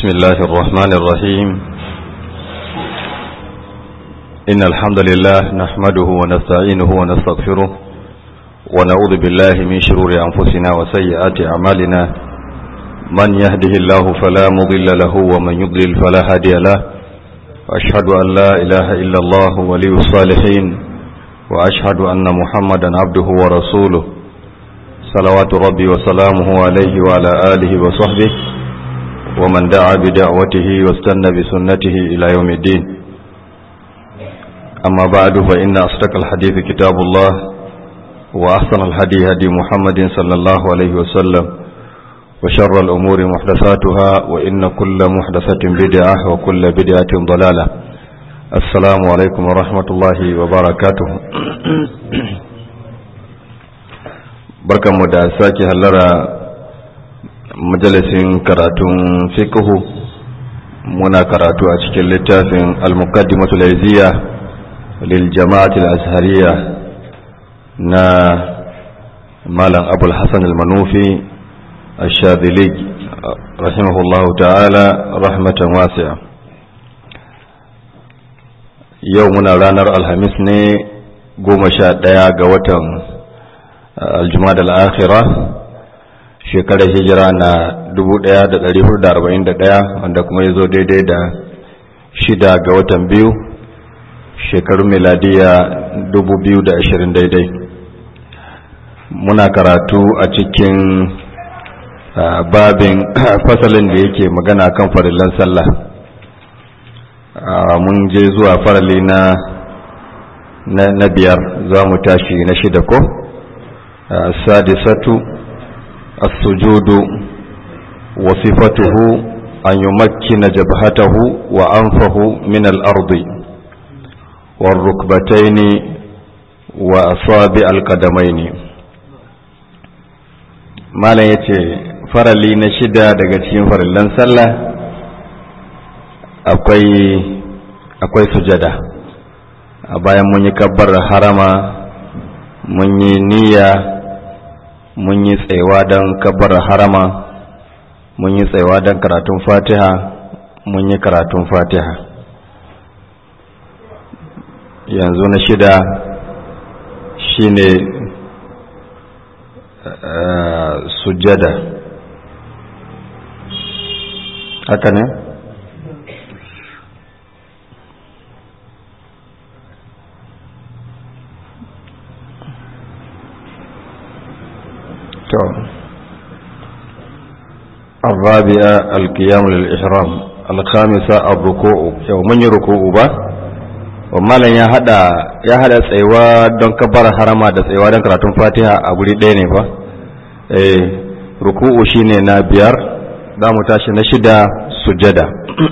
بسم الله الرحمن الرحيم إن الحمد لله نحمده ونستعينه ونستغفره ونعوذ بالله من شرور أنفسنا وسيئات أعمالنا من يهده الله فلا مضل له ومن يضلل فلا هادي له وأشهد أن لا إله إلا الله ولي الصالحين وأشهد أن محمدا عبده ورسوله صلوات ربي وسلامه عليه وعلى آله وصحبه ومن دعا بدعوته واستنى بسنته إلى يوم الدين أما بعد فإن أصدق الحديث كتاب الله وأحسن الهدي هدي محمد صلى الله عليه وسلم وشر الأمور محدثاتها وإن كل محدثة بدعة وكل بدعة ضلالة السلام عليكم ورحمة الله وبركاته بركة مدعساك هلرا majalisin karatun fiqhu muna karatu a cikin littafin al-muqaddimatu al-izziya lil jama'ati al-azhariyya na malam abul hasan al-manufi ash-shadhili rahimahullahu ta'ala rahmatan wasi'a yau muna ranar alhamis ne goma sha ɗaya ga watan al-jumada al-akhirah shekarar hijira na 1441 wanda kuma ya zo daidai da shida ga watan biyu shekarun miladiya 2020 daidai muna karatu a cikin babin fasalin da yake magana kan farillan sallah mun je zuwa farali na na biyar za mu tashi na shida ko sadisatu السجود وصفته أن يمكن جبهته وأنفه من الأرض والركبتين وأصابع القدمين ما لا يتي فرلي نشدا daga cikin farillan sallah akwai akwai sujada a bayan mun yi kabbar harama mun yi niyya mun yi tsayawa don kabar harama mun yi tsayawa don karatun fatiha mun yi karatun fatiha yanzu na shida shine uh, sujjada haka ne الرابعة القيام للإحرام الخامسة الركوع يوم من يركوع با ومالا ya hada ya hada tsayuwa don kabbar harama da tsayuwa don karatun fatiha a guri ɗaya ne fa eh ruku'u shine na biyar za mu tashi na shida sujada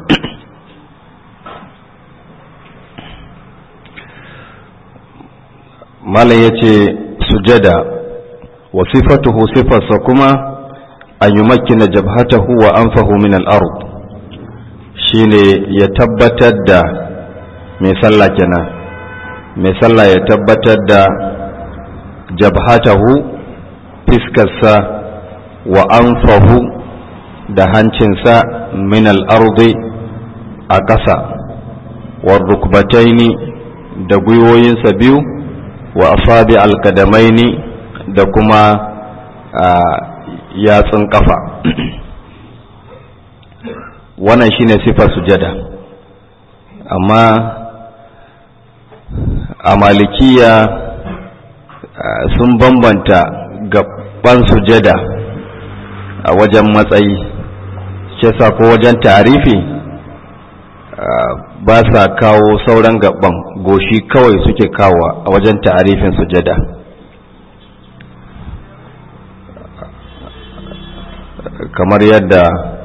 malam yace sujada wa sifatuhu sifarsa kuma an yi makina jabhatahu wa anfahu min al-ard shine ya tabbatar da mai sallah kenan mai sallah ya tabbatar da jabhatahu fiskarsa wa anfahu da hancinsa min al-ardi a ƙasa wa rukbataini da gwiwoyinsa biyu wa asabi al-kadamaini da kuma yatsun kafa wannan shine sifar sujada amma a malikiya sun bambanta gaban sujada a wajen matsayi shi ko wajen tarifi ba sa kawo sauran gaban goshi kawai suke kawo a wajen tarifin sujada kamar yadda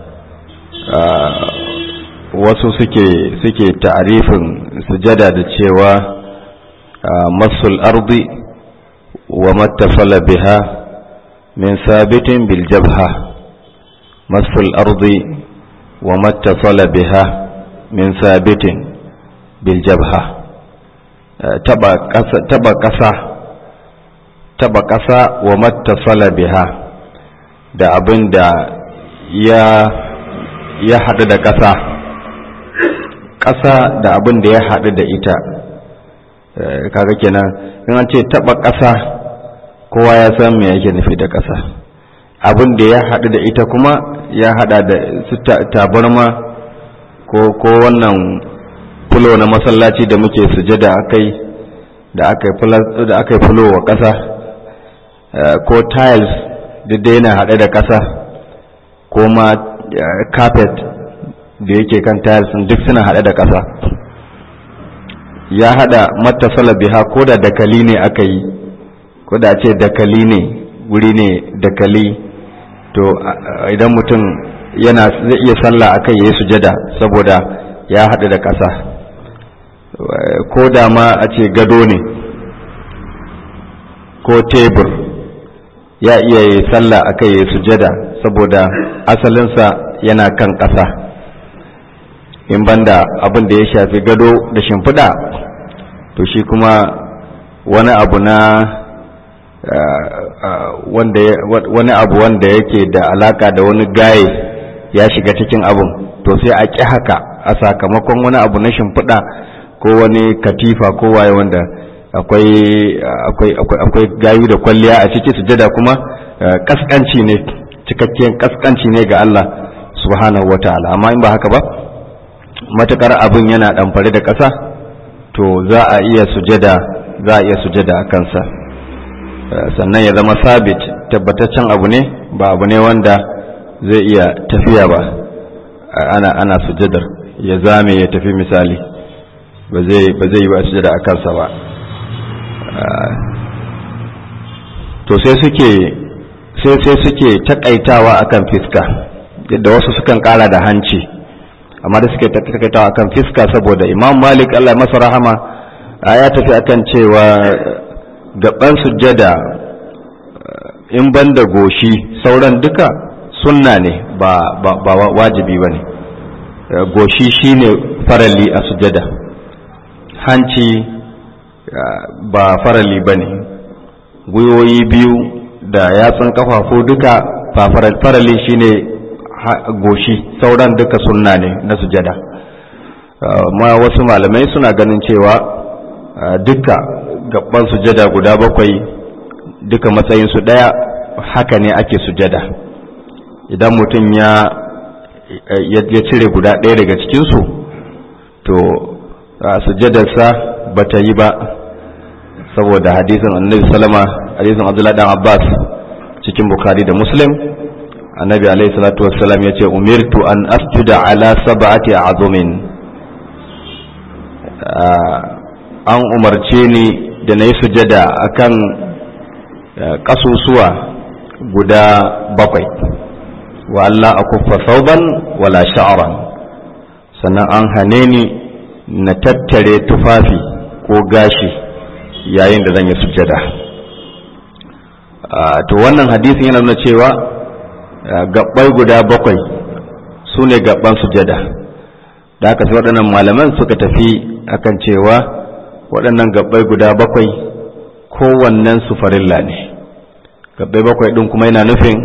wasu suke suke ta'arifin sujada da cewa masul ardi wa mattafala biha min sabitin bil jabha masul ardi wa mattafala biha min sabitin bil jabha taba kasa taba kasa taba kasa wa mattafala biha da abin da ya ya haɗu da ƙasa ƙasa da abin da ya haɗu da ita kaga kenan in an ce taɓa ƙasa kowa ya san me yake nufi da ƙasa abin da ya haɗu da ita kuma ya haɗa da su tabarma ko ko wannan fulo na masallaci da muke sujada akai da aka yi da aka yi fulo wa ƙasa ko tiles duk da yana haɗe da ƙasa ko ma carpet da yake kan tiles duk suna haɗe da ƙasa ya haɗa matasala biha ko da dakali ne aka yi ko da ce dakali ne guri ne dakali to idan mutum yana zai iya sallah akai yayi sujada saboda ya haɗu da ƙasa ko da ma a ce gado ne ko tebur ya iya yi sallah akai yayi sujada saboda asalinsa yana kan ƙasa in banda abin da ya shafi gado da shimfiɗa to shi kuma wani abu na wani abu wanda yake da alaka da wani gaye ya shiga cikin abun to sai a ƙi haka a sakamakon wani abu na shimfiɗa ko wani katifa ko waye wanda akwai akwai gayu da kwalliya a ciki sujada kuma kaskanci ne cikakken kaskanci ne ga Allah subhanahu wataala amma in ba haka ba matukar abin yana ɗamfare da ƙasa to za a iya sujada za a iya sujada a kansa sannan ya zama sabit tabbataccen abu ne ba abu ne wanda zai iya tafiya ba ana ana sujadar ya zame ya tafi misali ba zai ba zai yi ba sujada a kansa ba to sai suke sai sai suke takaitawa akan fiska yadda wasu sukan kara da hanci amma da suke takaitawa akan fiska saboda imam malik Allah masa rahama ya tafi akan cewa gaban sujjada in ban da goshi sauran duka sunna ne ba, ba, ba wajibi ba ne goshi shine farali a sujjada hanci ba farali ba ne gwiwoyi biyu da yatsun kafafu duka ba farali shine goshi sauran duka sunna ne na sujada ma wasu malamai suna ganin cewa duka gaban sujada guda bakwai duka matsayinsu ɗaya haka ne ake sujada idan mutum ya ya cire guda ɗaya daga cikinsu to sujadarsa ba ta yi ba saboda hadisin annabi salama hadisin abdullahi dan abbas cikin bukari da muslim annabi alaihi salatu wassalam ya ce umirtu an asjuda ala sab'ati azumin an umarce ni da na yi sujada akan kasusuwa guda bakwai wa Allah a kuffa sauban wala sha'aran sannan an hane ni na tattare tufafi ko gashi yayin da zan yi sujada to wannan hadisin yana nuna cewa gabbai guda bakwai su ne gabban sujada da aka sai waɗannan malaman suka tafi akan cewa waɗannan gabbai guda bakwai kowannen su farilla ne gabbai bakwai ɗin kuma yana nufin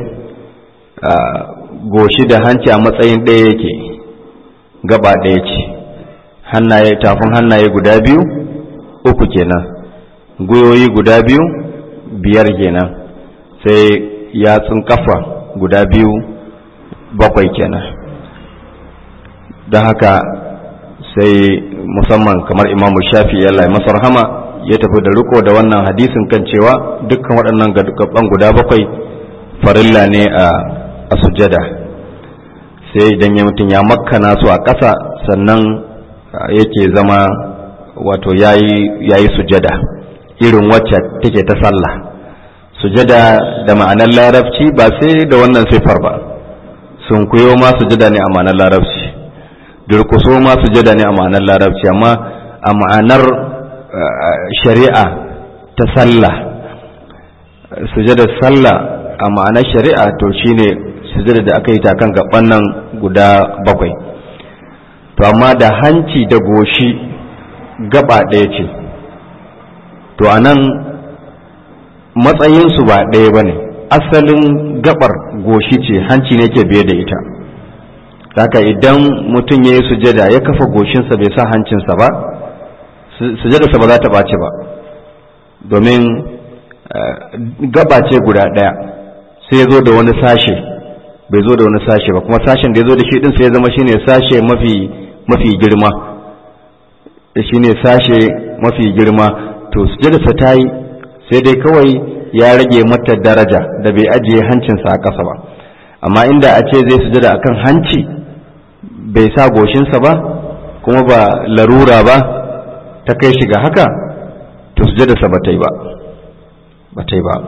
goshi da hanci a matsayin ɗaya yake gaba ɗaya ce hannaye tafin hannaye guda biyu uku kenan gwiwoyi guda biyu biyar kenan sai yatsun kafa guda biyu bakwai kenan don haka sai musamman kamar imamu shafi ya lai masa rahama ya tafi da riko da wannan hadisin kan cewa dukkan waɗannan gaban guda bakwai farilla ne a sujada sai idan ya mutum ya makkana su a ƙasa sannan yake zama wato ya yi sujada irin wacce take ta sallah sujada da ma'anar larabci ba sai da wannan siffar ba sun kuyo ma sujada ne a ma'anar larabci durkuso ma sujada ne a ma'anar larabci amma a ma'anar shari'a ta sallah sujada sallah a ma'anar shari'a to shine sujada da aka yi ta kan gaban nan guda bakwai to amma da hanci da goshi gaba ɗaya ce to a nan matsayinsu ba ɗaya ba ne asalin gabar goshi ce hanci ne ke biye da ita haka idan mutum ya yi sujada ya kafa goshinsa bai sa hancinsa ba sujadarsa ba za ta ɓace ba domin gaba ce guda ɗaya sai ya zo da wani sashe bai zo da wani sashe ba kuma sashen da ya zo da shi din sai ya zama shine sashe mafi mafi girma shine sashe mafi girma to sujadarsa ta yi sai dai kawai ya rage mata daraja da bai ajiye hancinsa a ƙasa ba amma inda a ce zai sujada akan hanci bai sa goshinsa ba kuma ba larura ba ta kai shiga haka to sujadarsa ba ta yi ba ba ta yi ba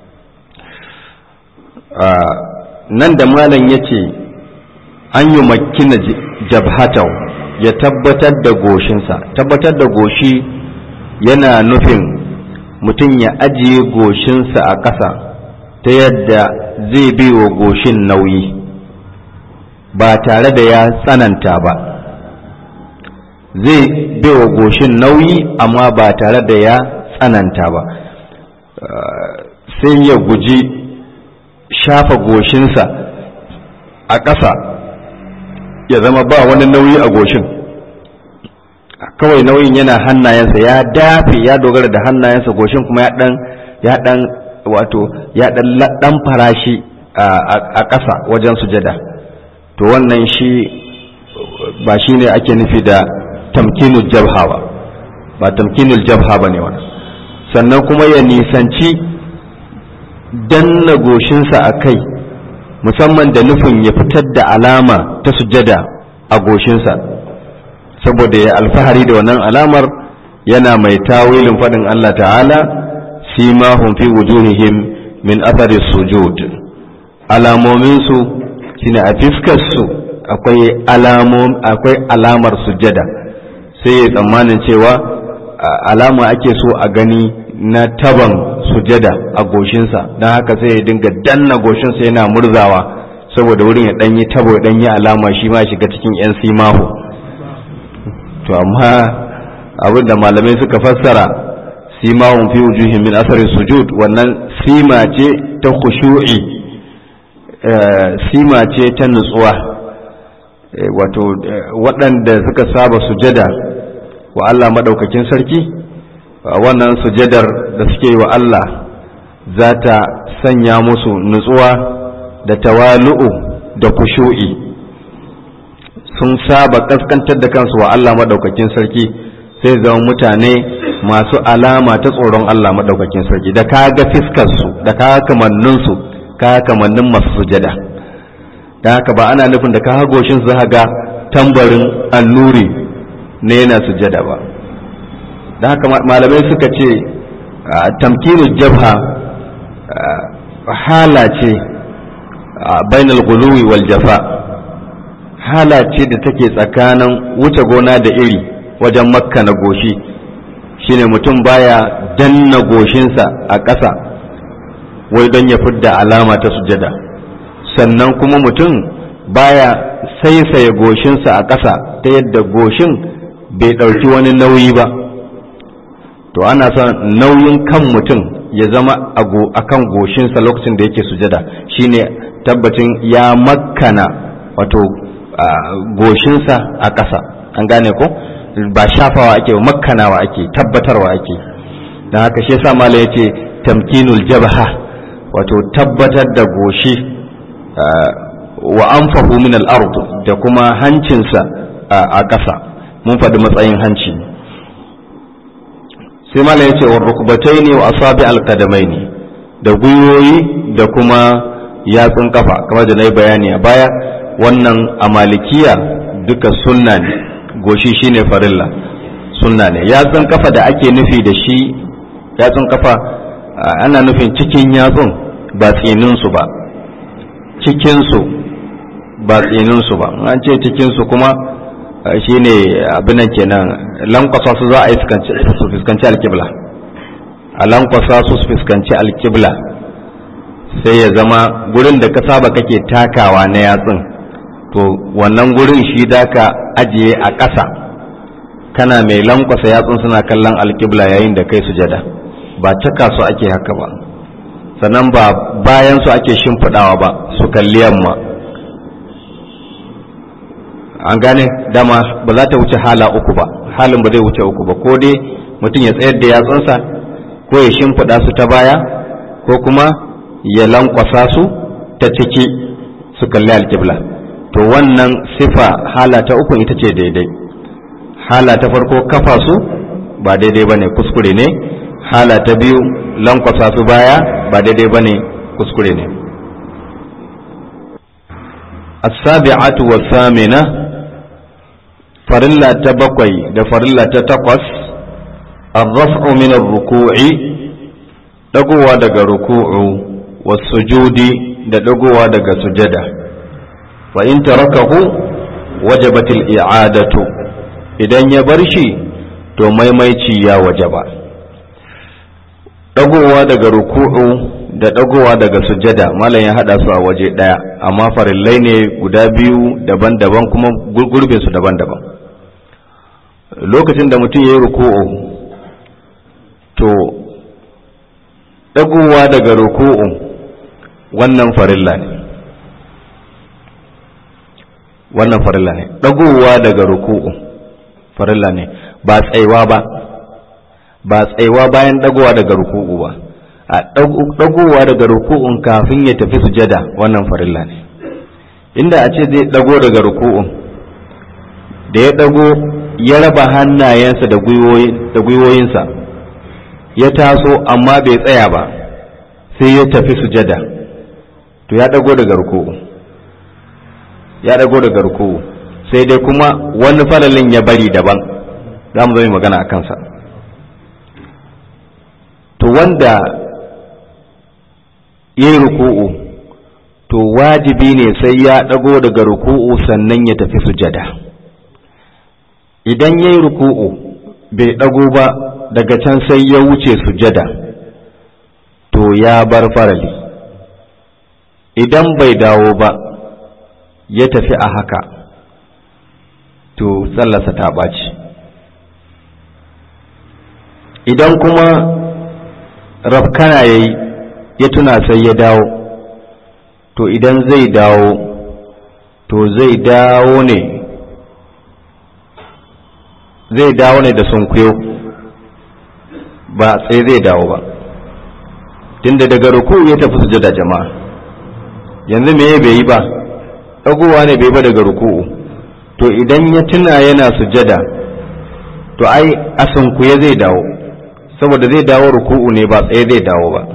nan da malam ya ce an yi makina jabhatau ya tabbatar da goshinsa tabbatar da goshi yana nufin mutum ya ajiye goshinsa a ƙasa ta yadda zai bi wa goshin nauyi ba tare da ya tsananta ba zai bi wa goshin nauyi amma ba tare da ya tsananta ba sai ya guji shafa goshinsa a ƙasa ya zama ba wani nauyi a goshin kawai nauyin yana hannayensa ya dafe ya dogara da hannayensa goshin kuma ya dan ya dan wato ya dan dan farashi a ƙasa wajen sujada to wannan shi ba shi ne ake nufi da tamkinul jabha ba ba tamkinul jabha ba ne wannan sannan kuma ya nisanci danna goshinsa a kai musamman da nufin ya fitar da alama ta sujada a goshinsa saboda ya alfahari da wannan alamar yana mai tawilin faɗin Allah ta'ala simahum fi wujuhihim min athari sujud alamominsu shine a fiskarsu akwai akwai alamar sujada sai ya tsammanin cewa alama ake so a gani na taban sujada a goshinsa don haka sai ya dinga danna goshinsa yana murzawa saboda wurin ya ɗanyi tabo ya ɗanyi alama shi ma shiga cikin 'yan simahu to amma abin da malamai suka fassara simahun fi wujuhin min asari sujud wannan sima ce ta khushu'i sima ce ta nutsuwa wato waɗanda suka saba sujada wa Allah maɗaukakin sarki wannan sujadar da suke wa Allah za ta sanya musu nutsuwa da tawalu'u da kushu'i sun saba kaskantar da kansu wa Allah maɗaukakin sarki sai zama mutane masu alama ta tsoron Allah maɗaukakin sarki da ka ga fiskarsu da ka kamanninsu ka kamannin masu sujada da haka ba ana nufin da ka hagoshin su ga tambarin annuri na yana sujada ba da haka malamai suka ce tamkinin jabha hala ce bainal guluwi wal jafa hala ce da take tsakanin wuce gona da iri wajen makka na goshi shine mutum baya danna goshinsa a ƙasa wai don ya fidda alama ta sujada sannan kuma mutum baya saisaye goshinsa a ƙasa ta yadda goshin bai ɗauki wani nauyi ba to ana son nauyin kan mutum ya zama a kan goshinsa lokacin da yake sujada shine tabbacin ya makana wato goshinsa a ƙasa an gane ko ba shafawa ake makkanawa ake tabbatarwa ake don haka shi yasa mala ya ce tamkinul jabha wato tabbatar da goshi wa anfahu min al-ard da kuma hancinsa a ƙasa mun faɗi matsayin hanci sai mala ya ce wa rukbataini wa asabi al-qadamaini da gwiwoyi da kuma yatsun kafa kamar da na yi bayani a baya wannan a malikiya duka sunna ne goshi shine farilla sunna ne yatsun kafa da ake nufi da shi yatsun kafa ana nufin cikin yatsun ba tsininsu ba cikinsu ba tsininsu ba an ce cikinsu kuma shine abinan kenan lankwasa su za a yi su fuskanci alkibla a lankwasa su su fuskanci alkibla sai ya zama gurin da ka saba kake takawa na yatsun to wannan gurin shi da ka ajiye a ƙasa kana mai lankwasa yatsun suna kallon alkibla yayin da kai sujada ba caka su ake haka ba sannan ba bayan su ake shimfiɗawa ba su kalli yamma an gane dama ba za ta wuce hala uku ba halin ba zai wuce uku ba ko dai mutum ya tsayar da yatsunsa ko ya shimfiɗa su ta baya ko kuma ya lankwasa su ta ciki su kalli alƙibla to wannan sifa hala ta uku ita ce daidai hala ta farko kafa su ba daidai ba ne kuskure ne hala ta biyu lankwasa su baya ba daidai ba ne kuskure ne السابعة والثامنة فرلا تبقي ده فرلا تتقص الرفع من الركوع دقوا دق ركوع والسجود ده دقوا دق سجدة فإن تركه وجبت الإعادة إذن يبرشي to maimaici ya wajaba dagowa daga ruku'u da dagowa daga sujada malam ya hada su a waje daya amma farillai ne guda biyu daban-daban kuma gurbin su daban-daban lokacin da mutum ya yi ruku'u to dagowa daga ruku'u wannan farilla ne wannan farilla ne dagowa daga ruku'u farilla ne ba tsaiwa ba ba tsaiwa bayan dagowa daga ruku'u ba a dagowa daga ruku'un kafin ya tafi sujada wannan farilla ne inda a ce zai dago daga ruku'un da ya dago ya raba hannayensa da gwiwoyinsa ya taso amma bai tsaya ba sai ya tafi sujada to ya dago daga ruku'u ya dago daga ruku'u sai dai kuma wani faralin ya bari daban za mu zai magana a kansa to wanda ya yi ruku'u to wajibi ne sai ya ɗago daga ruku'u sannan ya tafi sujada idan ya yi ruku'u bai ɗago ba daga can sai ya wuce sujada to ya bar farali idan bai dawo ba ya tafi a haka to tsallasa ta ɓaci idan kuma rafkana ya yi ya tuna sai ya dawo to idan zai dawo to zai dawo ne zai dawo ne da sunkuyo ba sai zai dawo ba tunda daga ruku ya tafi sujada jama'a yanzu me bai yi ba ɗagowa ne bai ba daga ruku'u to idan ya tuna yana sujada to ai a sunkuye zai dawo saboda zai dawo ruku'u ne ba tsaye zai dawo ba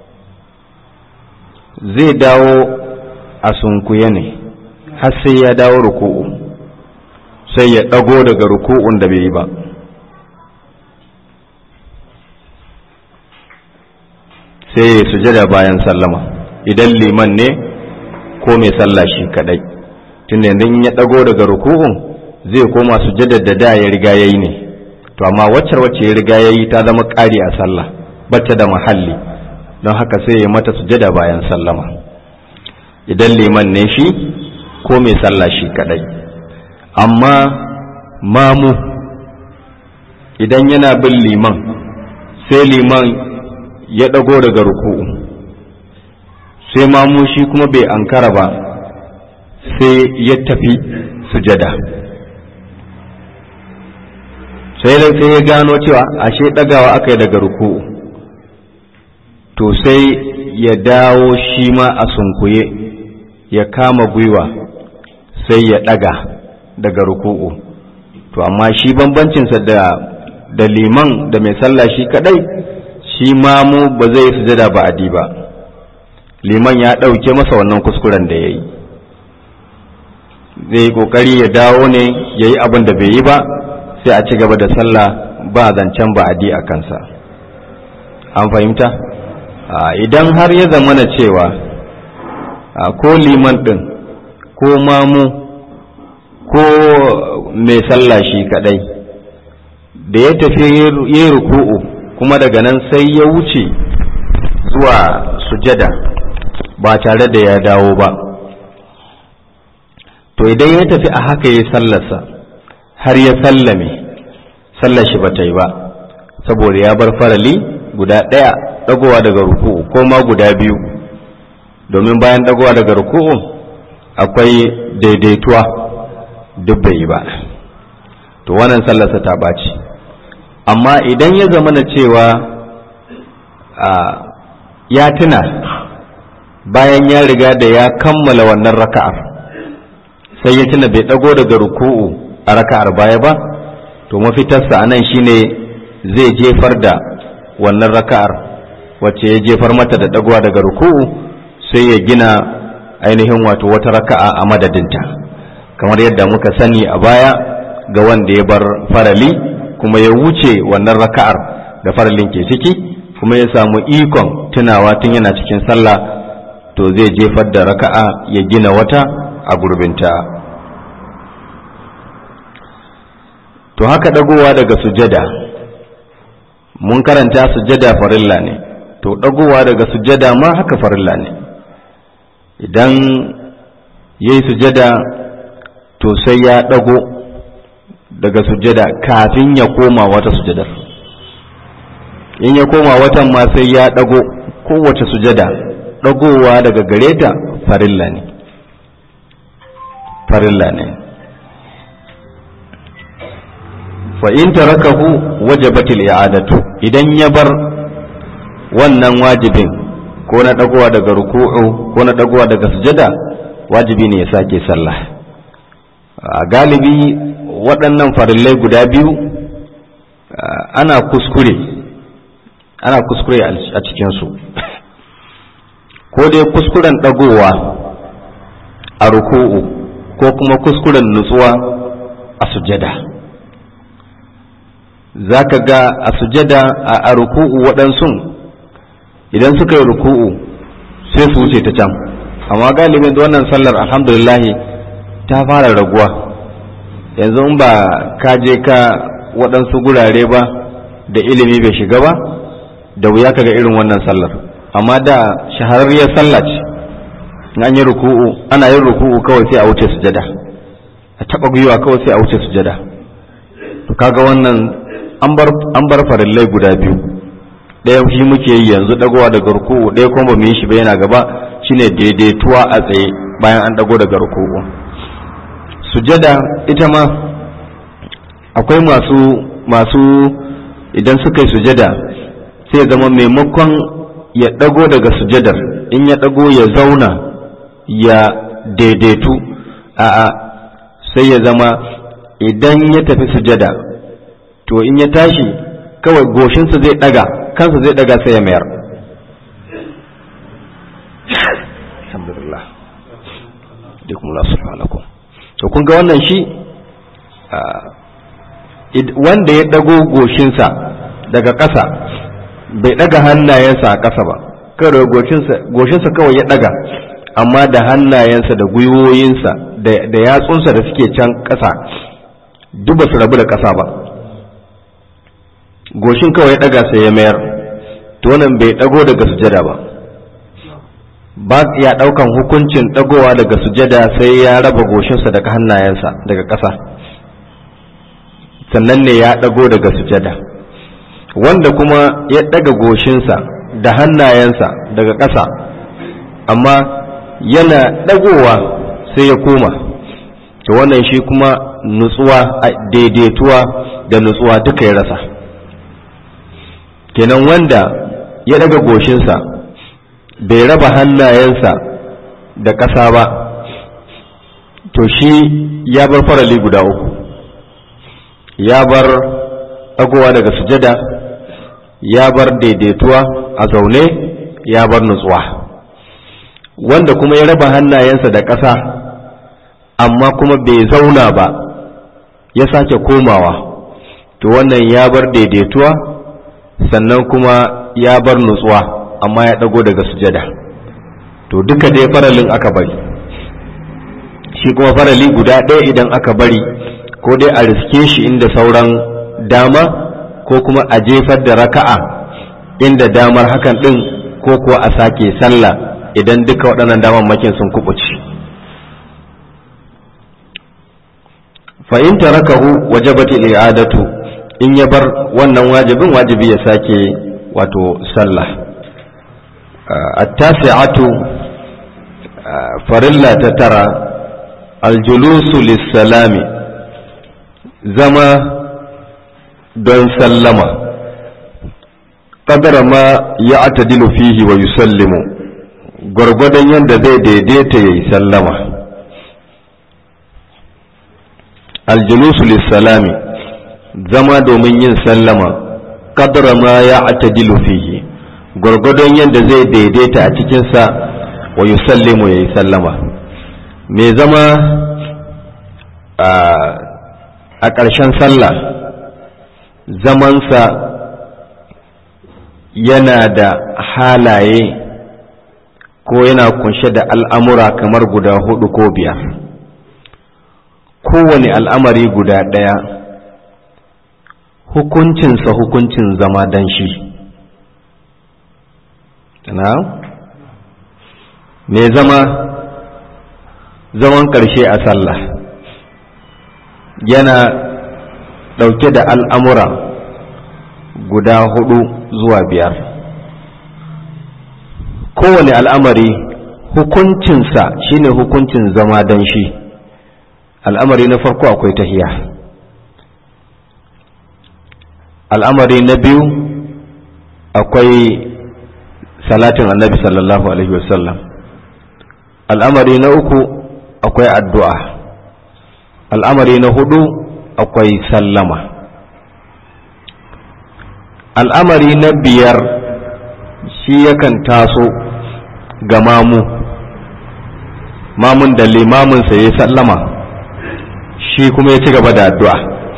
zai dawo a sunkuye ne har sai ya dawo ruku'u sai ya ɗago daga ruku'un da bai yi ba sai ya sujada bayan sallama idan liman ne ko mai sallah shi kadai tunda yanzu ya ɗago daga ruku'un zai koma sujada da da ya riga yayi ne to amma waccar wacce ya riga yayi ta zama ƙari a sallah bata da mahalli don haka sai ya mata sujada bayan sallama idan liman ne shi ko mai sallah shi kadai amma mamu idan yana bin liman sai liman ya ɗago daga ruku'u sai mamu shi kuma bai ankara ba sai ya tafi sujada sai sai ya gano cewa ashe ɗagawa aka yi daga ruku'u to sai ya dawo shi ma a sunkuye ya kama gwiwa sai ya ɗaga daga ruku'u to amma shi bambancinsa da da liman da mai sallah shi kadai shi mamu ba zai sujada ba adi ba liman ya ɗauke masa wannan kuskuren da ya yi zai yi ƙoƙari ya dawo ne ya yi abin da bai yi ba sai a ci gaba da sallah ba zancen ba adi a kansa an fahimta idan har ya zamana cewa ko liman ɗin ko mamu ko mai sallah shi kadai da ya tafi yi ruku'u kuma daga nan sai ya wuce zuwa sujada ba tare da ya dawo ba to idan ya tafi a haka ya sallarsa har ya sallame sallar shi bata yi ba saboda ya bar farali guda ɗaya ɗagowa daga ruku'u ko ma guda biyu domin bayan ɗagowa daga ruku'u akwai daidaituwa duk bai yi ba to wannan sallarsa ta ɓaci amma idan ya zama na cewa ya tuna bayan ya riga da ya kammala wannan raka'ar sai ya tuna bai ɗago daga ruku'u a raka'ar baya ba to mafitarsa a nan shine zai jefar da wannan raka'ar wacce ya jefar mata da ɗagowa daga ruku'u sai ya gina ainihin wato wata raka'a a madadinta kamar yadda muka sani a baya ga wanda ya bar farali kuma ya wuce wannan raka'ar da faralin ke ciki kuma ya samu ikon tunawa tun yana cikin sallah to zai jefar da raka'a ya gina wata a gurbinta to haka dagowa daga sujada mun karanta sujada farilla ne to dagowa daga sujada ma haka farilla ne idan ya yi sujada to sai ya dago daga sujada kafin ya koma wata sujadar in ya koma watan ma sai ya dago kowace sujada dagowa daga gare ta farilla ne farilla ne fa in tarakahu wajabatil i'adatu idan ya bar wannan wajibin ko na dagowa daga ruku'u ko na dagowa daga sujada wajibi ne ya sake sallah a galibi waɗannan farillai guda biyu ana kuskure ana kuskure a cikinsu ko dai kuskuren ɗagowa a ruku'u ko kuma kuskuren nutsuwa a sujada za ka ga a sujada a ruku'u waɗansu idan suka yi ruku'u sai su wuce ta can amma galibin da wannan sallar alhamdulillahi ta fara raguwa yanzu in ba ka je ka waɗansu gurare ba da ilimi bai shiga ba da wuya ka ga irin wannan sallar amma da shahararriyar sallah ce an yi ruku'u ana yin ruku'u kawai sai a wuce sujada a taɓa gwiwa kawai sai a wuce sujada to kaga wannan an bar farillai guda biyu ɗaya shi muke yi yanzu ɗagowa daga ruku'u ɗaya kuma ba mu yi shi ba yana gaba shine daidaituwa a tsaye bayan an ɗago daga ruku'u sujada ita ma akwai masu masu idan suka yi sujada sai zama maimakon ya ɗago daga sujadar in ya ɗago ya zauna ya daidaitu a'a sai ya zama idan ya tafi sujada to in ya tashi kawai goshinsa zai ɗaga kansa zai ɗaga sai ya mayar alhamdulillah to kun ga wannan shi wanda ya ɗago goshinsa daga ƙasa bai ɗaga hannayensa a ƙasa ba kawai goshinsa kawai ya ɗaga amma da hannayensa da gwiwoyinsa da yatsunsa da suke can ƙasa duk ba su rabu da ƙasa ba goshin kawai ya ɗaga sai ya mayar to wannan bai ɗago daga sujada ba ba ya ɗaukan hukuncin ɗagowa daga sujada sai ya raba goshinsa daga hannayensa daga ƙasa sannan ne ya ɗago daga sujada wanda kuma ya ɗaga goshinsa da hannayensa daga ƙasa amma yana ɗagowa sai ya koma to wannan shi kuma nutsuwa daidaituwa da nutsuwa duka ya rasa kenan wanda ya ɗaga goshinsa bai raba hannayensa da ƙasa ba to shi ya bar farali guda uku ya bar ɗagowa daga sujada ya bar daidaituwa a zaune ya bar nutsuwa wanda kuma ya raba hannayensa da ƙasa amma kuma bai zauna ba ya sake komawa to wannan ya bar daidaituwa sannan kuma ya bar nutsuwa amma ya ɗago daga sujada to duka dai faralin aka bari shi kuma farali guda ɗaya idan aka bari ko dai a riske shi inda sauran dama ko kuma a jefar da raka'a inda damar hakan ɗin ko kuwa a sake sallah idan duka waɗannan damammakin sun kubuci fa in tarakahu wajabati i'adatu in ya bar wannan wajibin wajibi ya sake wato sallah at-tasi'atu farilla ta tara aljulusu lissalami zama don sallama ƙadara ma ya atadilu fihi wa yusallimu gwargwadon yadda zai daidaita ya yi sallama aljulusu lissalami zama domin yin sallama ƙadara ma ya atadilu fihi gwargwadon yadda zai daidaita a cikinsa wa yusallimu ya yi sallama mai zama a ƙarshen sallah zamansa yana da halaye ko yana kunshe da al'amura kamar guda hudu ko biyar kowane al'amari guda ɗaya hukuncinsa hukuncin zama dan shi na mai zama zaman ƙarshe a sallah yana ɗauke da al'amura guda hudu zuwa biyar kowane al'amari hukuncinsa shine hukuncin zama don shi al'amari na farko akwai tahiya al'amari na biyu akwai salatin annabi sallallahu alaihi wasallam al'amari na uku akwai addu'a al'amari na hudu akwai sallama al'amari na biyar shi yakan taso ga mamu mamun da limaminsa ya sallama shi kuma ya ci gaba da addu'a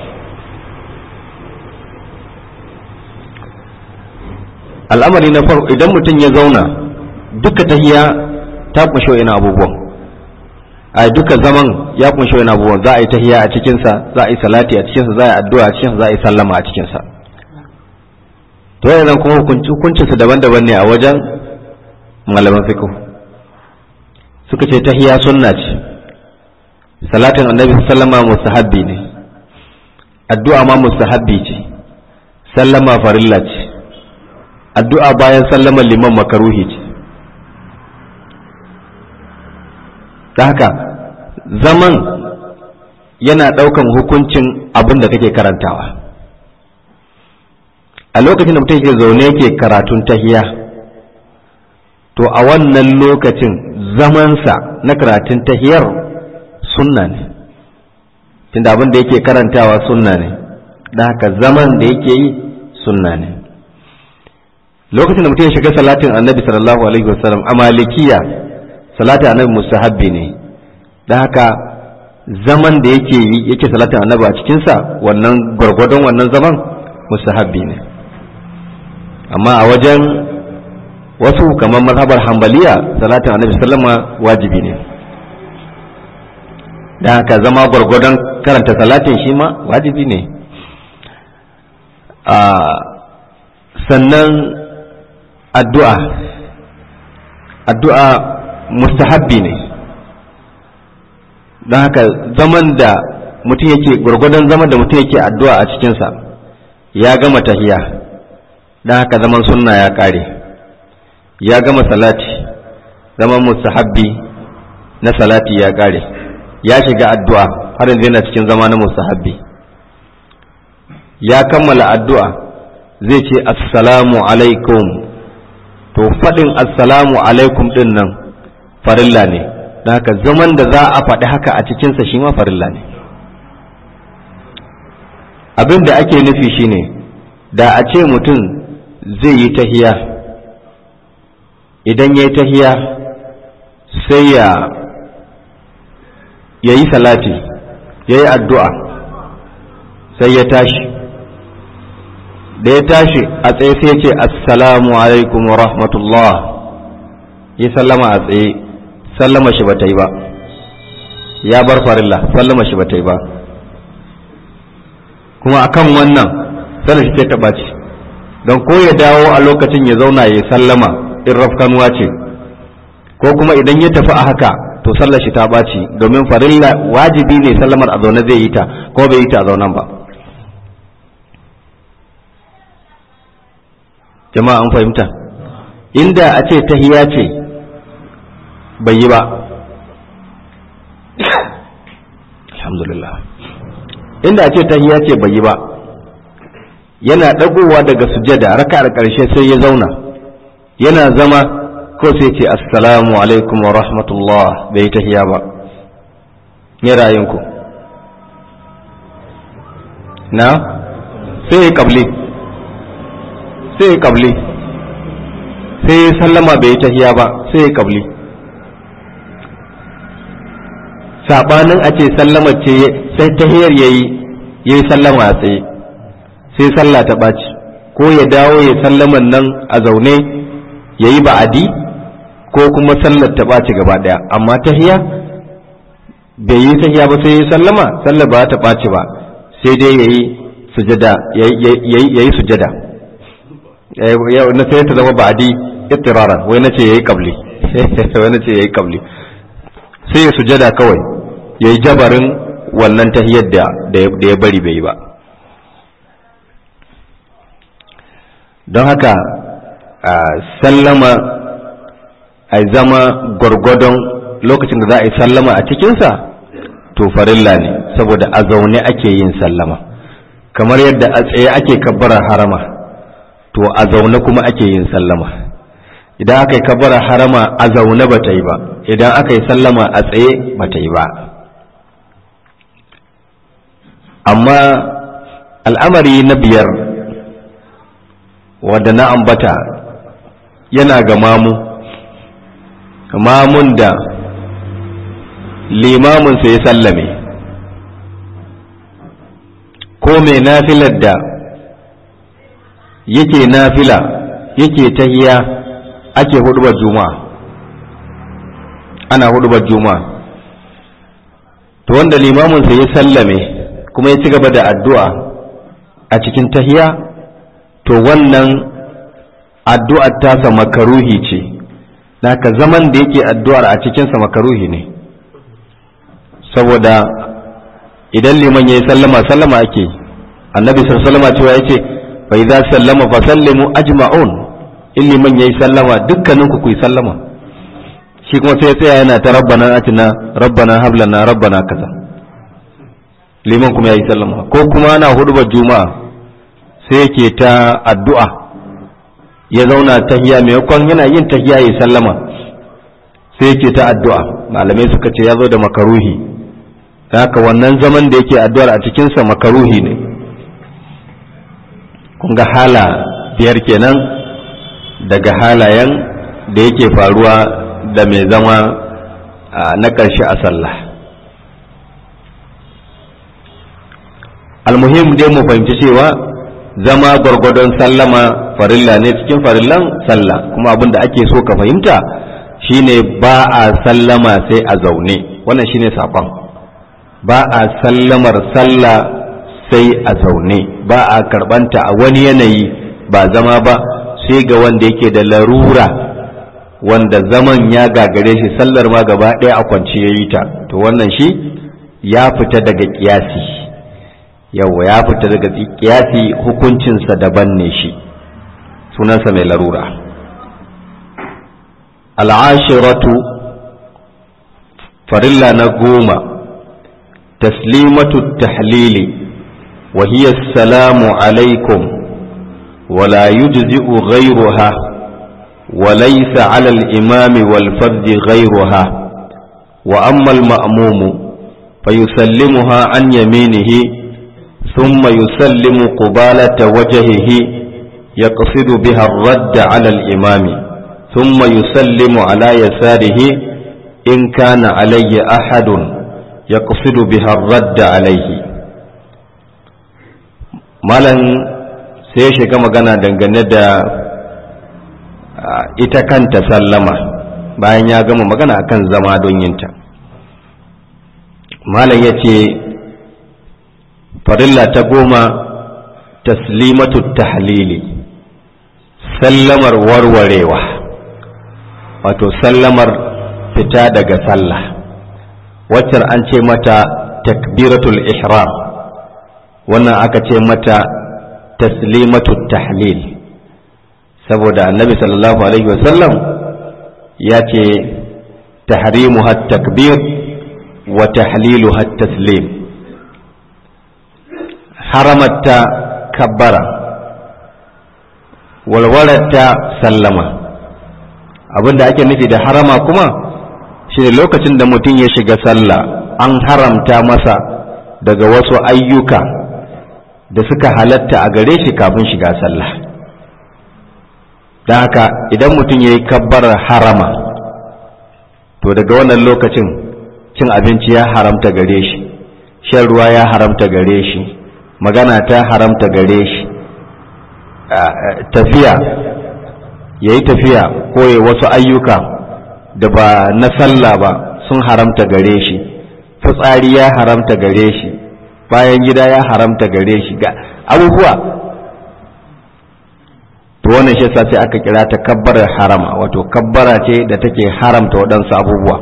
al'amari na farko idan mutum ya zauna duka tahiya ta kunshi wa'ina abubuwan a duka zaman ya kunshi wa'ina abubuwan za a yi tahiya a cikinsa za a yi salati a cikinsa za a yi addu'a a cikinsa za a yi sallama a cikinsa to yana kuma hukuncinsa daban-daban ne a wajen malaman fiqh suka ce tahiya sunna ce salatin annabi sallama mustahabbi ne addu'a ma mustahabbi ce sallama farilla ce addu'a bayan sallaman liman makaruhi ce da haka zaman yana ɗaukan hukuncin abin da kake karantawa a lokacin da mutum yake zaune yake karatun tahiya to a wannan lokacin zamansa na karatun tahiyar sunna ne tunda abin da yake karantawa sunna ne da haka zaman da yake yi sunna ne lokacin da mutum ya shiga salatin annabi sallallahu alaihi wasallam a malikiya salatin annabi mustahabbi ne da haka zaman da yake yi yake salatin annabi a cikinsa wannan gwargwadon wannan zaman mustahabbi ne amma a wajen wasu kamar mazhabar hambaliya salatin annabi sallama wajibi ne da haka zama gwargwadon karanta salatin shi ma wajibi ne sannan addu'a addu'a mustahabbi ne don haka zaman da mutum yake gwargwadon zaman da mutum yake addu'a a cikinsa ya gama tahiya don haka zaman sunna ya ƙare ya gama salati zaman mustahabbi na salati ya ƙare ya shiga addu'a har yanzu yana cikin zama na mustahabbi ya kammala addu'a zai ce assalamu alaikum to faɗin assalamu alaikum ɗin nan farilla ne don haka zaman da za a faɗi haka a cikinsa shi ma farilla ne abin da ake nufi shine da a ce mutum zai yi tahiya idan ya yi tahiya sai ya ya yi salati ya yi addu'a sai ya tashi da ya tashi a tsaye sai ce assalamu alaikum wa rahmatullah ya sallama a tsaye sallama shi ba ta yi ba ya bar farilla sallama shi ba ta yi ba kuma akan wannan sallar shi ta ɓaci don ko ya dawo a lokacin ya zauna ya sallama in rafkanuwa ce ko kuma idan ya tafi a haka to sallar shi ta ɓaci domin farilla wajibi ne sallamar a zaune zai yi ta ko bai yi ta a zaunen ba jama'a an fahimta inda a ce tahiya ce bai yi ba alhamdulillah inda ce tahiyya ce bai yi ba yana dagowa daga sujada raka'ar karshe sai ya zauna yana zama ko sai ce assalamu alaikum wa rahmatullah bai tahiyya ba ne ra'ayinku na sai ya kabli sai ya kabli sai ya sallama bai tahiyya ba sai ya kabli sabanin a ce sallama ce sai tahiyar yayi yayi sallama a tsaye sai sallah ta ɓaci ko ya dawo ya sallaman nan a zaune yayi ba'adi ko kuma sallar ta ɓaci gaba ɗaya amma tahiya bai yi tahiya ba sai ya sallama sallar ba ta ɓaci ba sai dai yayi sujada yayi sujada na sai ta zama ba'adi ittiraran wai nace yayi qabli wai nace yayi qabli sai ya sujada kawai ya yi jabarin wannan tahiyar da ya bari bai yi ba don haka sallama a zama gwargwadon lokacin da za a yi sallama a cikinsa to farilla ne saboda a zaune ake yin sallama kamar yadda a tsaye ake kabbara harama to a zaune kuma ake yin sallama idan aka yi kabbara harama a zaune ba ta yi ba idan aka yi sallama a tsaye ba ta yi ba amma al'amari na biyar wadda na ambata yana ga mamu mamun da limaminsa ya sallame ko mai nafilar da yake nafila yake tahiya ake hudubar juma'a ana hudubar juma'a to wanda limaminsa ya sallame kuma ya ci gaba da addu'a a cikin tahiya to wannan addu'ar tasa makaruhi ce naka zaman da yake addu'ar a cikinsa makaruhi ne saboda idan liman ya yi sallama sallama ake annabi sallama cewa ya ce fa idza sallama fa sallimu ajma'un in liman ya yi sallama dukkaninku ku yi sallama shi kuma sai ya tsaya yana ta rabbana atina rabbana hablana rabbana kaza liman kuma ya yi sallama ko kuma ana hudubar juma'a sai yake ta addu'a ya zauna tahiya maimakon yana yin tahiya ya sallama sai yake ta addu'a malamai suka ce ya zo da makaruhi haka wannan zaman da yake addu'ar a cikinsa makaruhi ne kun ga hala biyar kenan daga halayen da yake faruwa da mai zama na ƙarshe a sallah almuhim dai mu fahimci cewa zama gwargwadon sallama farilla ne cikin farillan sallah kuma abin da ake so ka fahimta shine ba a sallama sai a zaune wannan shine saƙon ba a sallamar sallah sai a zaune ba a karɓanta a wani yanayi ba zama ba sai ga wanda yake da larura wanda zaman ya gagare shi sallar ma gaba ɗaya a kwanci ya yi ta to wannan shi ya fita daga ƙiyasi yawa ya fita daga kiyasi hukuncinsa daban ne shi sunansa mai larura al'ashiratu farilla na goma taslimatu tahlili wa hiya salamu alaikum wala yujzi'u ghayruha wa laysa 'ala al-imami wal fardi ghayruha wa amma al-ma'mumu fayusallimuha an yaminihi ثم يسلم قبالة وجهه يقصد بها الرد على الإمام ثم يسلم على يساره إن كان عليه أحد يقصد بها الرد عليه malan sai ya shiga magana dangane da ita kanta sallama bayan ya gama magana akan zama don yinta malam ya ce farilla ta goma taslimatu tahlili sallamar warwarewa wato sallamar fita daga sallah waccan an ce mata takbiratul ihram wannan aka ce mata taslimatu tahlil saboda annabi sallallahu alaihi wasallam ya ce tahrimuha takbir wa tahliluha taslim haramatta kabbara walwararta sallama abinda ake nufi da harama kuma shine lokacin da mutum ya shiga sallah an haramta masa daga wasu ayyuka da suka halatta a gare shi kafin shiga sallah don haka idan mutum ya yi kabbarar harama to daga wannan lokacin cin abinci ya haramta gare shi shan ruwa ya haramta gare shi magana ta haramta gare shi tafiya ya yi tafiya ko ya wasu ayyuka da ba na sallah ba sun haramta gare shi fitsari ya haramta gare shi bayan gida ya haramta gare shi ga abubuwa to wannan shi sai aka kira ta kabbarar harama wato kabbara ce da take haramta waɗansu abubuwa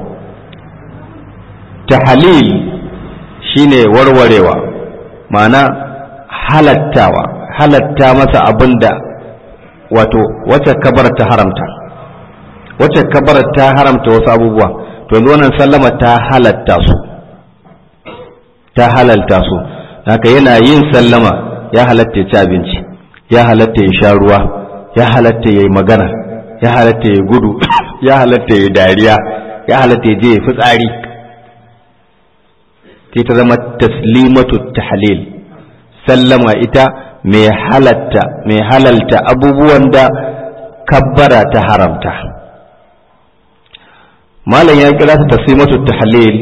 tahalil shine warwarewa ma'ana halattawa halatta masa abin da wato wacce kabar ta haramta wacce kabar ta haramta wasu abubuwa to yanzu wannan sallama ta halatta su ta halalta su haka yana yin sallama ya halatta ya ci abinci ya halatta ya sha ruwa ya halatta ya yi magana ya halatta ya gudu ya halatta ya dariya ya halatta ya je ya fitsari sai ta zama taslimatu tahlil sallama ita mai halatta mai halalta abubuwan da kabbara ta haramta malam ya kira ta taslimatu tahlil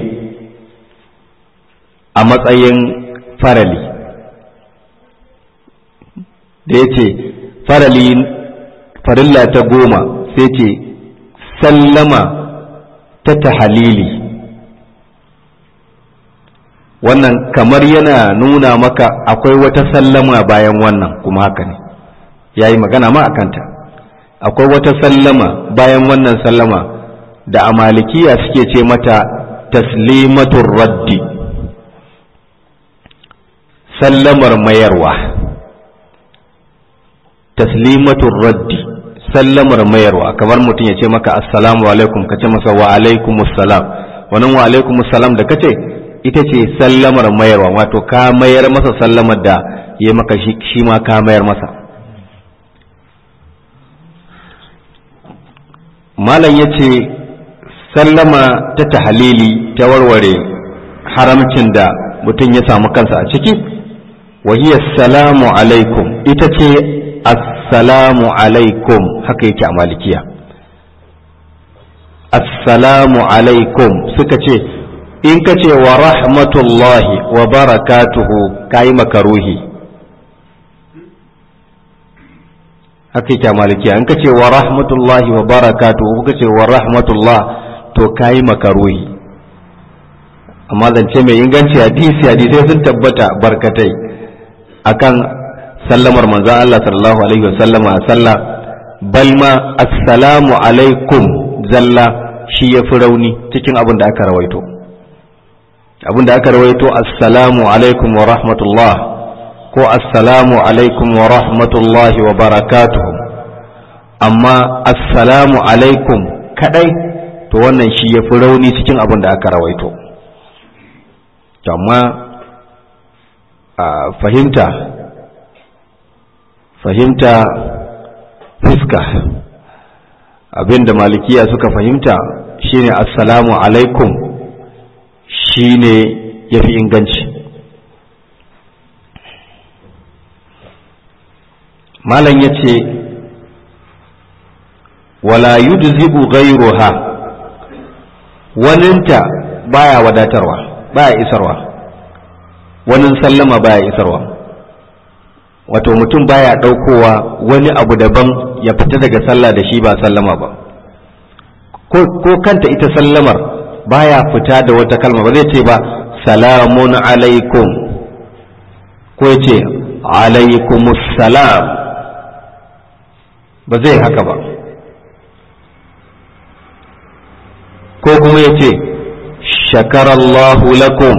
a matsayin farali da ya ce farali farilla ta goma sai ce sallama ta tahalili wannan kamar yana nuna maka akwai wata sallama bayan wannan kuma haka ne ya yi magana ma a kanta akwai wata sallama bayan wannan sallama da a malikiya suke ce mata taslimatun raddi sallamar mayarwa taslimatun raddi sallamar mayarwa kamar mutum ya ce maka assalamu alaikum ka ce masa wa alaikumussalam wannan wa alaikumussalam da kace ita ce sallamar mayarwa wato ka mayar masa sallamar da ya maka shi ma ka mayar masa malam ya ce sallama ta tahalili ta warware haramcin da mutum ya samu kansa a ciki wahiyar salamu alaikum ita ce assalamu alaikum haka yake a malikiya assalamu alaikum suka ce in ka ce wa rahmatullahi wa barakatuhu ka yi makaruhi haka yake malikiya in ka ce wa rahmatullahi wa barakatuhu ka ce wa rahmatullah to ka yi makaruhi amma zance mai inganci hadisi hadisai sun tabbata barkatai akan sallamar manzan Allah sallallahu alaihi wa sallama a sallah bal ma assalamu alaikum zalla shi ya fi rauni cikin abin da aka rawaito abin da aka rawaito assalamu alaikum wa rahmatullah ko assalamu alaikum wa rahmatullahi wa barakatuhu amma assalamu alaikum kadai to wannan shi ya fi rauni cikin abin da aka rawaito amma a fahimta fahimta fuska abin da malikiya suka fahimta shine assalamu alaikum shine ya fi inganci malam ya ce wala yujzibu ghayruha waninta baya wadatarwa baya isarwa wanin sallama baya isarwa wato mutum baya ɗaukowa wani abu daban ya fita daga sallah da shi ba sallama ba ko kanta ita sallamar baya fita da wata kalma ba zai ce ba salamun alaikum ko ya ce alaikumussalam ba zai haka ba ko kuma ya ce shakarallahu lakum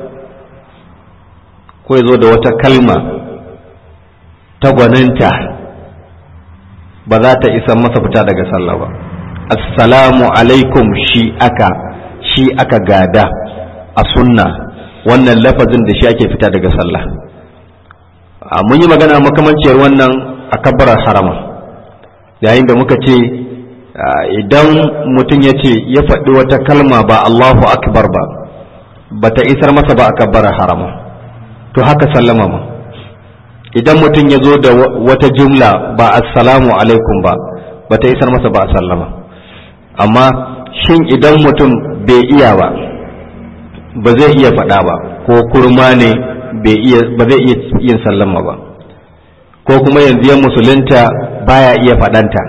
ko ya zo da wata kalma ta gwaninta ba za ta isa masa fita daga sallah ba assalamu alaikum shi aka shi aka gada a sunna wannan lafazin da shi ake fita daga sallah mun yi magana makamanciyar wannan a kabbarar harama yayin da muka ce idan mutum ya ce ya faɗi wata kalma ba Allahu akbar ba ba ta isar masa ba a kabbarar harama to haka sallama ma idan mutum ya zo da wata jumla ba assalamu alaikum ba ba ta isar masa ba a sallama amma shin idan mutum bai iya ba ba zai iya faɗa ba ko kurma ne ba zai iya yin sallama ba ko kuma yanzu ya musulunta baya iya faɗanta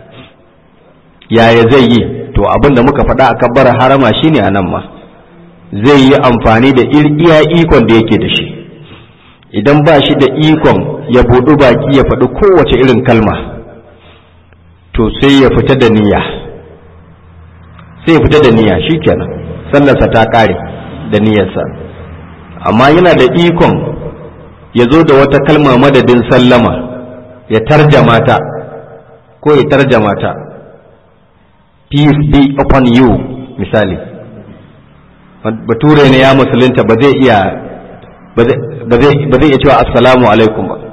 yaya zai yi to abin da muka faɗa a kabbar harama shine a nan ma zai yi amfani da iya ikon da yake da shi idan ba shi da ikon ya buɗu baki ya faɗi kowace irin kalma to sai ya fita da niyya sai ya fita da niyya shikenan sallarsa ta ƙare da niyyarsa amma yana da ikon ya zo da wata kalma madadin sallama ya tarjama ta ko ya tarjama ta peace be upon you misali bature ne ya musulunta ba zai iya ba zai iya cewa assalamu alaikum ba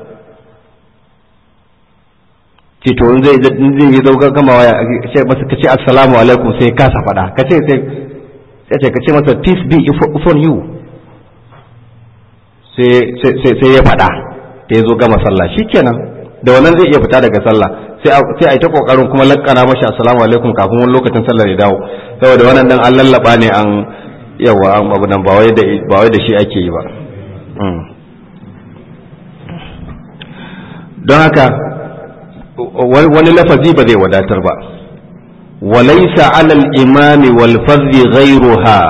ce to in zai yi zauka gama waya ce masa ka ce assalamu alaikum sai kasa faɗa ka ce sai ce ka ce masa peace be upon you sai ya faɗa da ya zo gama sallah shikenan da wannan zai iya fita daga sallah sai a yi ta kokarin kuma lakkana mashi assalamu alaikum kafin wani lokacin sallar ya dawo saboda wannan dan an lallaba ne an yawa an abu nan ba wai da shi ake yi ba don haka wani lafazi ba zai wadatar ba walaisa alal imami wal fadhi ghairuha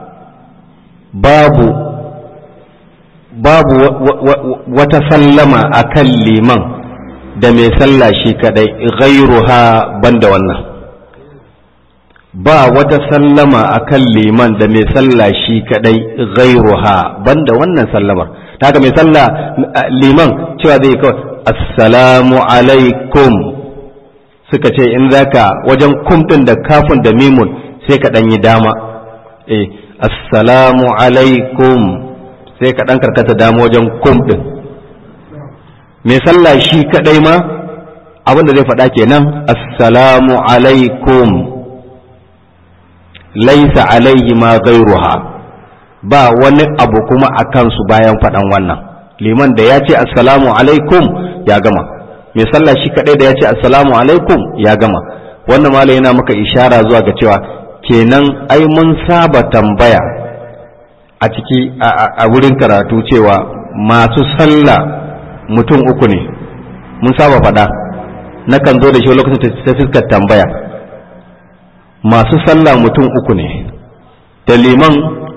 babu babu wata sallama akan liman da mai sallah shi kadai ghairuha banda wannan ba wata sallama akan liman da mai sallah shi kadai ghairuha banda wannan sallamar haka mai sallah liman cewa zai kawai assalamu alaikum suka ce in zaka wajen kum din da kafin da mimun sai ka dan yi dama eh assalamu alaikum sai ka dan karkata dama wajen kum din mai sallah shi kadai ma abin da zai faɗa kenan assalamu alaikum laisa alaihi ma gairuha ba wani abu kuma a kansu bayan faɗan wannan liman da ya ce assalamu alaikum ya gama mai sallah shi kadai da ya ce assalamu alaikum ya gama wannan malai yana maka ishara zuwa ga cewa kenan ai mun saba tambaya a ciki a wurin karatu cewa masu sallah mutum uku ne mun saba faɗa nakan zo da shi lokacin ta fuskar tambaya masu sallah mutum uku ne da liman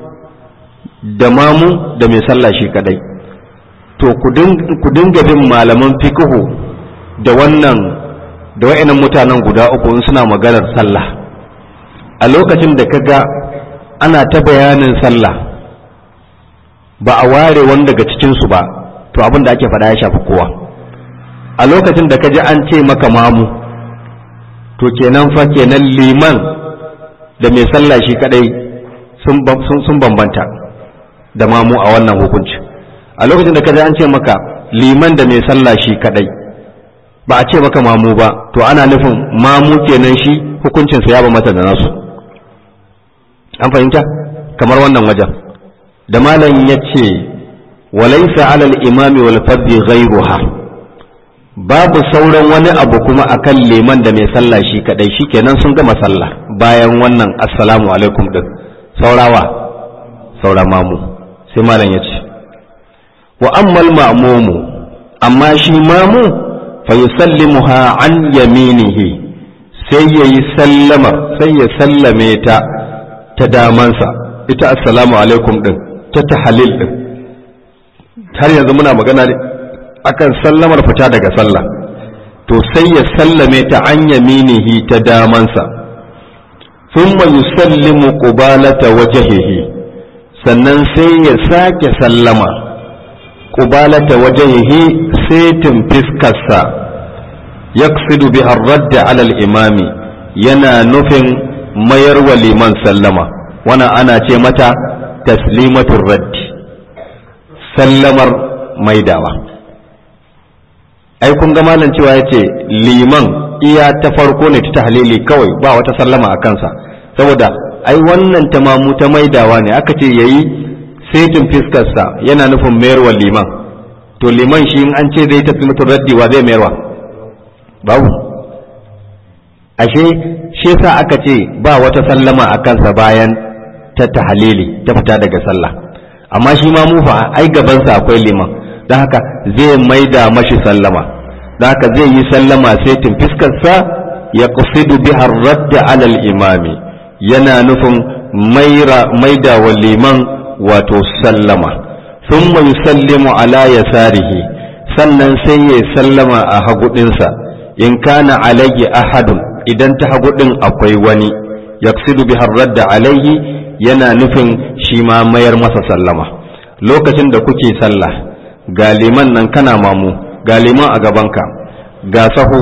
da mamu da mai sallah shi kadai to ku dinga bin malaman fikihu da wannan da wa'annan mutanen guda uku in suna maganar sallah a lokacin da kaga ana ta bayanin sallah ba a ware wani daga cikinsu ba to abin da ake faɗa ya shafi kowa a lokacin da kaji an ce maka mamu to kenan fa kenan liman da mai sallah shi kadai sun bambanta da mamu a wannan hukunci a lokacin da kaji an ce maka liman da mai sallah shi kadai ba a ce maka mamu ba to ana nufin mamu kenan shi hukuncinsa ya ba mata da nasu an fahimta kamar wannan wajen da malam ya ce walaisa alal imami wal fardi ghairuha babu sauran wani abu kuma akan liman da mai sallah shi kadai shikenan sun gama sallah bayan wannan assalamu alaikum din saurawa saura mamu sai malam ya ce wa ammal ma'mumu amma shi mamu fa yusallimuha an yaminihi sai yayi sallama sai ya sallame ta ta damansa ita assalamu alaikum din ta tahalil din har yanzu muna magana ne akan sallamar fita daga sallah to sai ya sallame ta an yaminihi ta damansa thumma yusallimu qubalata wajhihi sannan sai ya sake sallama qubalata wajhihi setin fiskarsa yaqsidu bi ar-radd ala al-imami yana nufin mayar wa liman sallama wannan ana ce mata taslimatul raddi sallamar maidawa ai kun ga malam cewa yace liman iya ta farko ne ta tahlili kawai ba wata sallama a kansa saboda ai wannan tamamu ta maidawa ne aka ce yayi setin fiskarsa yana nufin mayarwa liman to liman shi in an ce zai taslimatul raddi wa zai mayarwa babu ashe shi yasa aka ce ba wata sallama a kansa bayan ta tahalili ta fita daga sallah amma shi ma mufa ai gabansa akwai liman don haka zai maida mashi sallama don haka zai yi sallama sai tun fiskarsa ya kusidu biha radda alal imami yana nufin maida wa liman wato sallama thumma yusallimu ala yasarihi sannan sai ya sallama a hagudinsa in kana alayhi ahadun idan ta hagu ɗin akwai wani yaksidu bi radda alayhi yana nufin shi ma mayar masa sallama lokacin da kuke sallah ga liman nan kana mamu ga liman a gabanka ga sahu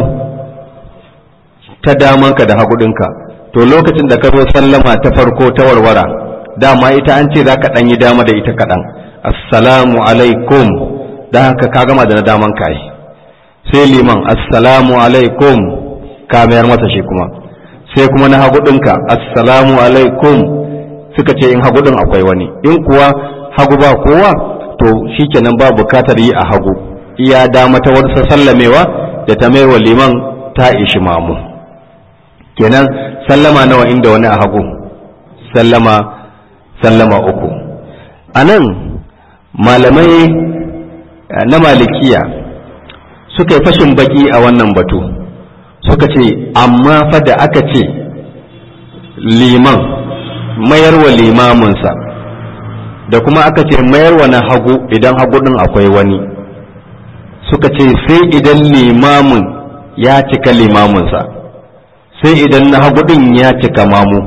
ta damanka da hagu ɗinka to lokacin da ka zo sallama ta farko ta warwara dama ita an ce za ka ɗan yi dama da ita kaɗan assalamu alaikum da haka ka gama da na daman ka yi sai liman assalamu alaikum ka mayar masa shi kuma sai kuma na hagu ɗinka assalamu alaikum suka ce in hagu ɗin akwai wani in kuwa hagu ba kowa to shikenan ba bukatar yi a hagu iya dama ta wata sallamewa da ta mayar wa liman ta ishi mamu kenan sallama nawa inda wani a hagu sallama sallama uku a nan malamai na malikiya suka yi fashin baki a wannan batu suka ce amma fa da aka ce liman mayarwa limaminsa da kuma aka ce mayarwa na hagu idan hagu din akwai wani suka ce sai idan limamin ya cika limaminsa sai idan na hagu din ya cika mamu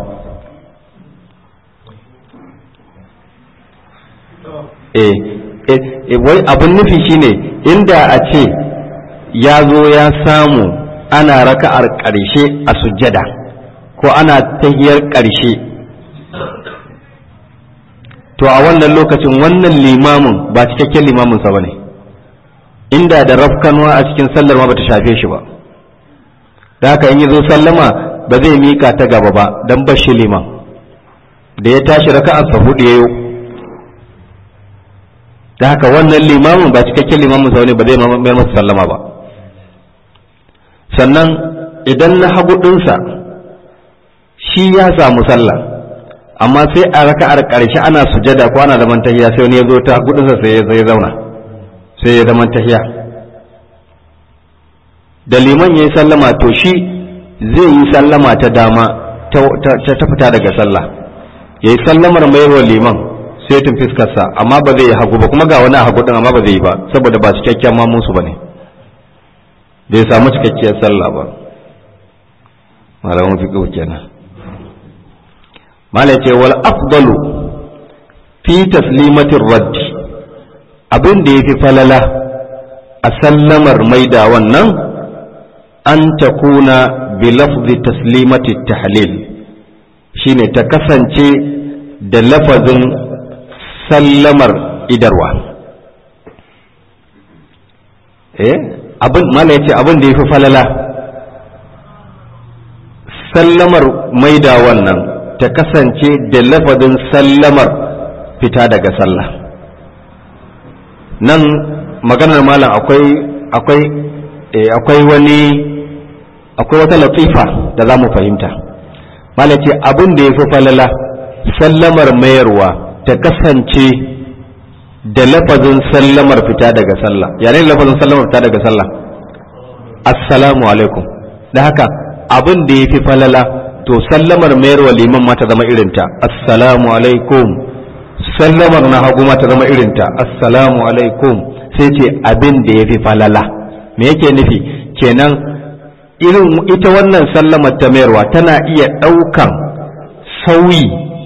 eh eh wai abin nufi shine inda a ce ya zo ya samu ana raka'ar ƙarshe a sujjada ko ana tahiyar ƙarshe to a wannan lokacin wannan limamin ba cikakken limaminsa ba ne inda da rafkanwa a cikin sallar ma bata shafe shi ba da haka in yi zo sallama ba zai mika ta gaba ba don bashi liman da ya tashi raka'arsa hudu yayo da haka wannan limamin ba cikakken limamin sa ne ba zai mayar masa sallama ba sannan idan na hagu ɗinsa shi ya samu sallah amma sai a raka'ar ƙarshe ana sujada ko ana zaman tahiya sai wani ya zo ta hagu ɗinsa sai ya zauna sai ya zaman tahiya da liman ya yi sallama to shi zai yi sallama ta dama ta fita daga sallah ya yi sallamar mayarwa liman sai tun fiskarsa amma ba zai yi hagu ba kuma ga wani a hagu ɗin amma ba zai yi ba saboda ba cikakken mamunsu ba ne bai samu cikakkiyar sallah ba malamin fiqh kenan malai ce wal afdalu fi taslimatir radd abin da yafi falala a sallamar maida wannan an takuna bi lafzi taslimati tahlil shine ta kasance da lafazin sallamar idarwa eh abin mala yace abin da yafi falala sallamar maida wannan ta kasance da lafazin sallamar fita daga sallah nan maganar malam akwai akwai akwai wani akwai wata latifa da za mu fahimta malam ce abin da yafi falala sallamar mayarwa ta kasance da lafazin sallamar fita daga sallah yanayin lafazin sallamar fita daga sallah assalamu alaikum da haka abin da ya fi falala to sallamar mayarwa liman ma ta zama irinta assalamu alaikum sallamar na hagu ma ta zama irinta assalamu alaikum sai ce abin da ya fi falala me yake nufi kenan irin ita wannan sallamar ta mayarwa tana iya ɗaukan sauyi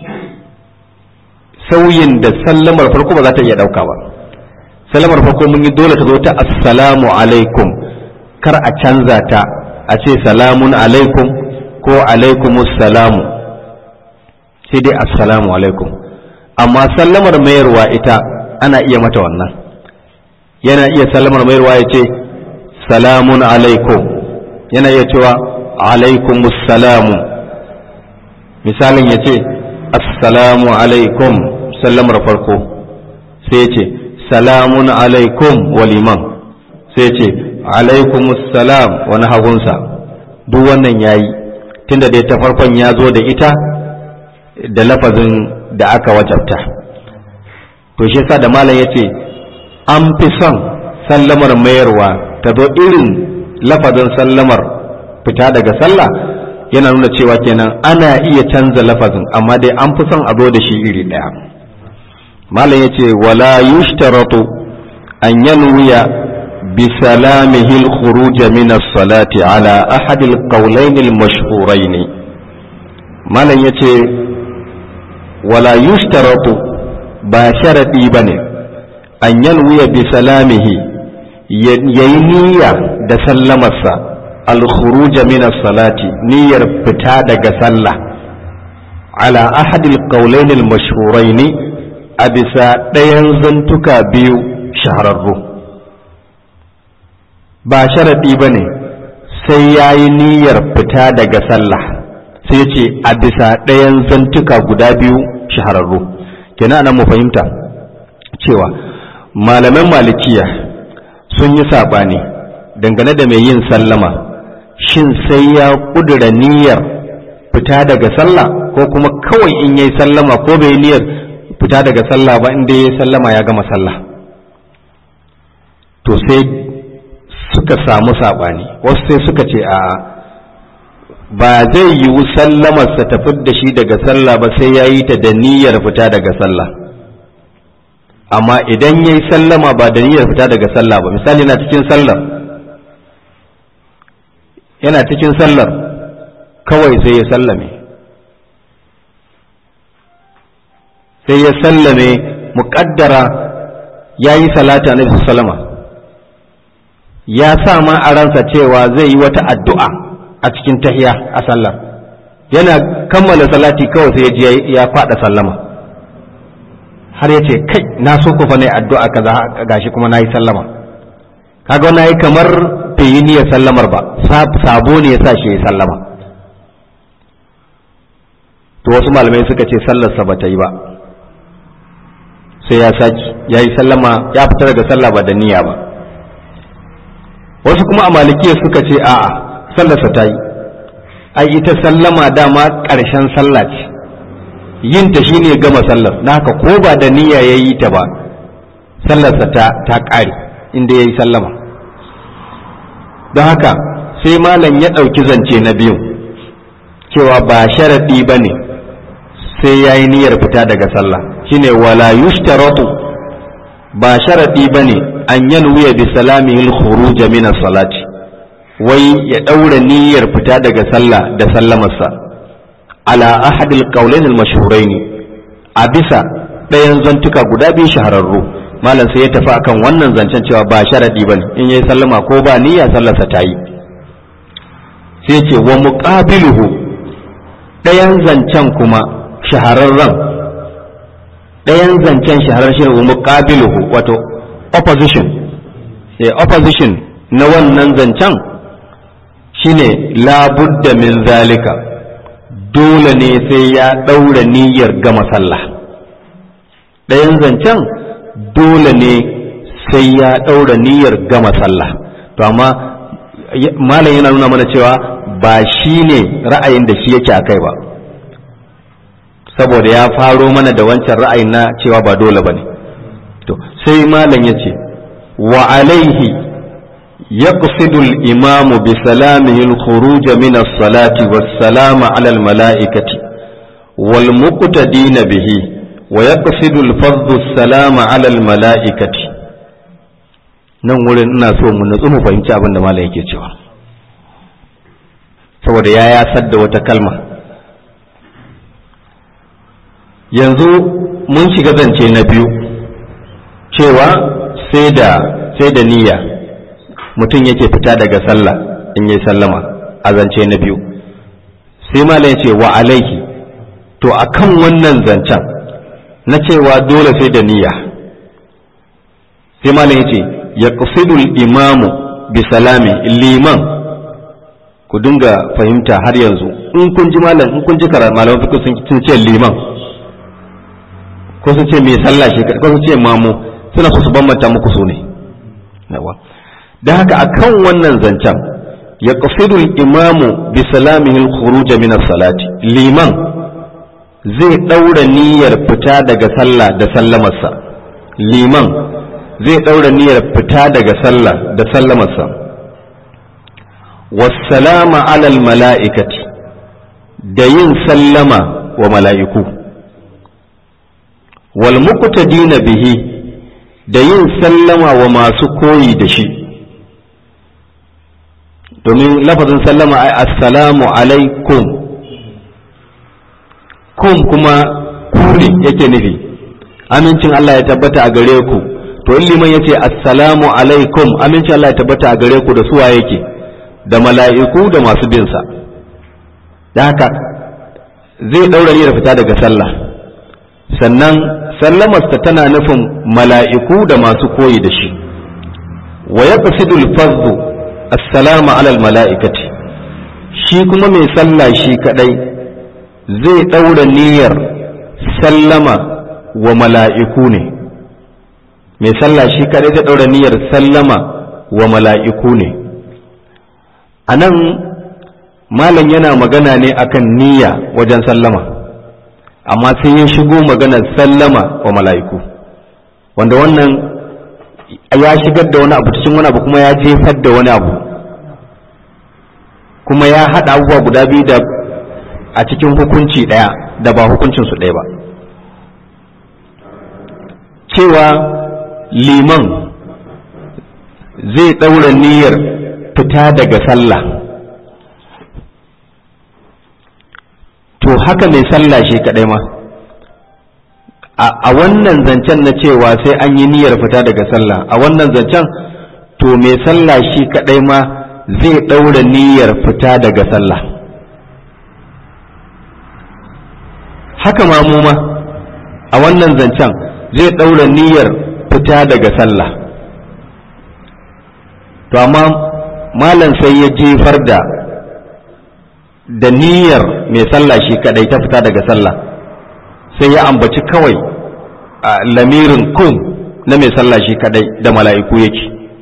sauyin da sallamar farko ba za ta iya ɗauka ba sallamar farko mun yi dole ta zo ta assalamu alaikum kar a canza ta a ce salamun alaikum ko alaikumus salamu sai dai assalamu alaikum amma sallamar mayarwa ita ana iya mata wannan yana iya sallamar mayarwa ya ce salamun alaikum yana iya cewa alaikumus misalin ya ce assalamu alaikum sallamar farko sai ya ce salamun alaikum waliman sai ya ce alaikumus salam wani hagunsa duk wannan yayi tunda dai ta farkon ya zo da ita da lafazin da aka wajabta to shi yasa da malam yace an fi son sallamar mayarwa ta zo irin lafazin sallamar fita daga sallah yana nuna cewa kenan ana iya canza lafazin amma dai an fi son a zo da shi iri ɗaya malam yace wala yushtaratu an yanwiya بسلامه الخروج من الصلاة على أحد القولين المشهورين ما لن يتي ولا يشترط باشرة بني أن ينوي بسلامه ينية دسلم الخروج من الصلاة نير بتادق سلة على أحد القولين المشهورين أبسا دينزنتك بيو شهر الروح ba sharaɗi ba ne sai ya yi niyyar fita daga sallah sai ce a bisa ɗayan zantuka guda biyu shahararru kenan nan mu fahimta cewa malaman malikiya sun yi saɓani dangane da mai yin sallama shin sai ya ƙudura niyyar fita daga sallah ko kuma kawai in yayi sallama ko bai niyyar fita daga sallah ba inda yayi sallama ya gama sallah to sai suka samu saɓani wasu sai suka ce a ba zai yiwu sallamarsa ta da shi daga sallah ba sai ya yi ta da niyyar fita daga sallah amma idan ya yi sallama ba da niyyar fita daga sallah ba misali na cikin sallar yana cikin sallar kawai sai ya sallame sai ya sallame muƙaddara ya yi salata na sallama ya sa ma a ransa cewa zai yi wata addu'a a cikin tahiya a sallar yana kammala salati kawai sai ya ji ya faɗa sallama har ya ce kai na so ku fa ne addu'a kaza gashi kuma na yi sallama kaga na yi kamar bai yi niyyar sallamar ba sabo ne ya sa shi ya sallama to wasu malamai suka ce sallarsa ba ta yi ba sai ya saki ya yi sallama ya fita daga sallah ba da niyya ba wasu kuma a malikiya suka ce a'a sallarsa ta yi ai ita sallama dama ƙarshen sallah ce yin ta shine gama sallar na haka ko ba da niyya ya yi ta ba sallarsa ta ta ƙare inda ya yi sallama don haka sai malam ya ɗauki zance na biyu cewa ba sharaɗi ba ne sai ya yi niyyar fita daga sallah shine wala yushtaratu ba sharaɗi ba ne an yanwiya bi salamihi al-khuruj min as-salati wai ya daura niyyar fita daga sallah da sallamarsa ala ahad al-qawlain al-mashhurain a bisa ɗayan zantuka guda biyu shahararru malam sai ya tafi akan wannan zancen cewa ba sharadi bane in yayi sallama ko ba niyya sallarsa ta yi sai ce wa muqabiluhu ɗayan zancen kuma shahararren ɗayan zancen shahararren shi wa muqabiluhu wato opposition eh opposition na wannan zancen shine labudda min zalika dole ne sai ya ɗaura niyyar gama sallah ɗayan zancen dole ne sai ya ɗaura niyyar gama sallah to amma malam yana nuna mana cewa ba shi ne ra'ayin da shi yake a kai ba saboda ya faro mana da wancan ra'ayin na cewa ba dole ba ne to sai malam ya ce wa alaihi يقصد الإمام بسلامه الخروج من الصلاة والسلام على الملائكة والمقتدين به ويقصد الفرض السلام على الملائكة nan wurin ina so mu nutsu mu fahimci abin da malam yake cewa saboda ya yasar da wata kalma yanzu mun shiga zance na biyu cewa sai da sai da niyya mutum yake fita daga sallah in yi sallama a zance na biyu sai malam ya ce wa alaihi to akan wannan zancen na cewa dole sai da niyya sai malam yace ya qasidul imamu bi salami liman ku dinga fahimta har yanzu in kun ji malam in kun ji karar malaman fiqh sun ce liman ko sun ce mai sallah shi ko sun ce mamu suna so su bambanta muku su ne yawa da haka akan wannan zancen ya qasidul imamu bi salamihi al-khuruj min as-salati liman zai daura niyyar fita daga sallah da sallamarsa liman zai daura niyyar fita daga sallah da sallamarsa wassalama alal mala'ikati da yin sallama wa mala'iku wal muqtadina bihi da yin sallama wa masu koyi da shi domin lafazin sallama ai assalamu alaikum kum kuma kuri yake nufi amincin Allah ya tabbata a gare ku to in liman yace assalamu alaikum amincin Allah ya tabbata a gare ku da suwa yake da mala'iku da masu bin sa da haka zai daura niyyar fita daga sallah sannan sallamarsa tana nufin mala'iku da masu koyi da shi wa yaqsidul fardhu assalamu alal mala'ikati shi kuma mai sallah shi kadai zai ɗaura niyyar sallama wa mala'iku ne mai sallah shi kadai zai ɗaura niyyar sallama wa mala'iku ne a nan malam yana magana ne akan niyya wajen sallama amma sai ya shigo maganar sallama wa mala'iku wanda wannan ya shigar da wani abu cikin wani abu kuma ya jefar da wani abu kuma ya haɗa abubuwa guda biyu da a cikin hukunci ɗaya da ba hukuncinsu ɗaya ba cewa liman zai ɗaura niyyar fita daga sallah to haka mai sallah shi kaɗai ma a wannan zancen na cewa sai an yi niyyar fita daga sallah a wannan zancen to mai sallah shi kaɗai ma zai ɗaura niyyar fita daga sallah haka ma mu ma a wannan zancen zai ɗaura niyyar fita daga sallah to amma malam sai ya jefar da da niyyar mai sallah shi kadai ta fita daga sallah sai ya ambaci kawai a lamirin kun na mai sallah shi kadai da mala'iku yake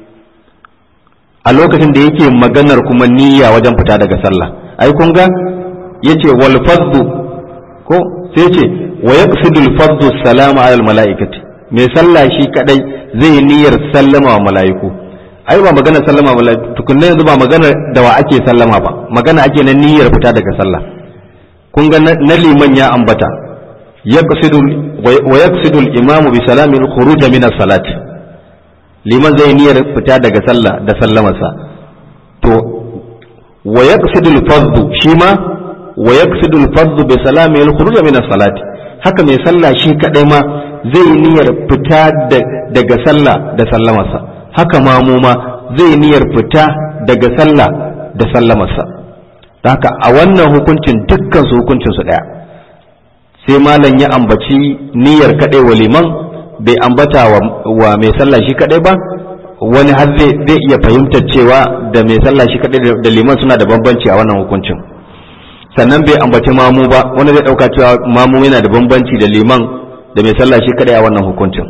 a lokacin da yake maganar kuma niyya wajen fita daga sallah ai kun ga yace wal faddu ko sai ce wa yaqsidu al faddu salama ala al mala'ikati mai sallah shi kadai zai niyyar sallama wa mala'iku ai ba magana sallama ba tukunna yanzu ba magana da wa ake sallama ba magana ake na niyyar fita daga sallah kun ga na liman ya ambata yaqsidu wa yaqsidu al-imamu bi salami al-khuruj min as-salat liman zai niyyar fita daga sallah da sallamarsa to wa yaqsidu al-fardhu shi ma wa yaqsidu al-fardhu bi salami al-khuruj min as-salat haka mai sallah shi kadai ma zai niyyar fita daga sallah da sallamarsa haka mamu ma zai niyyar fita daga sallah da sallamarsa haka a wannan hukuncin dukkan su hukuncin su daya sai malam ya ambaci niyyar kadai wa liman bai ambata wa mai sallah shi kadai ba wani har zai iya fahimtar cewa da mai sallah shi kadai da liman suna da bambanci a wannan hukuncin sannan bai ambaci mamu ba wani zai dauka cewa mamu yana da bambanci da liman da mai sallah shi kadai a wannan hukuncin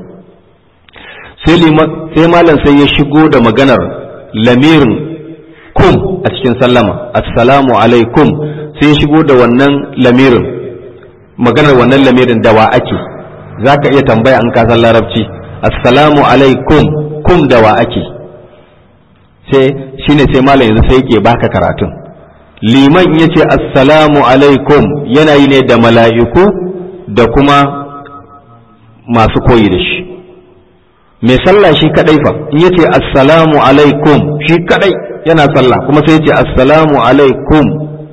sai malam sai ya shigo da maganar lamirin kum a cikin sallama assalamu alaikum sai ya shigo da wannan lamirin maganar wannan lamirin da wa ake za ka iya tambaya an kasan larabci assalamu alaikum kum da wa ake sai shine sai malam yanzu sai yake baka karatun liman ya ce assalamu alaikum yana yi ne da mala'iku da kuma masu koyi da shi mai sallah shi kadai fa in yace assalamu alaikum shi kadai yana sallah kuma sai yace assalamu alaikum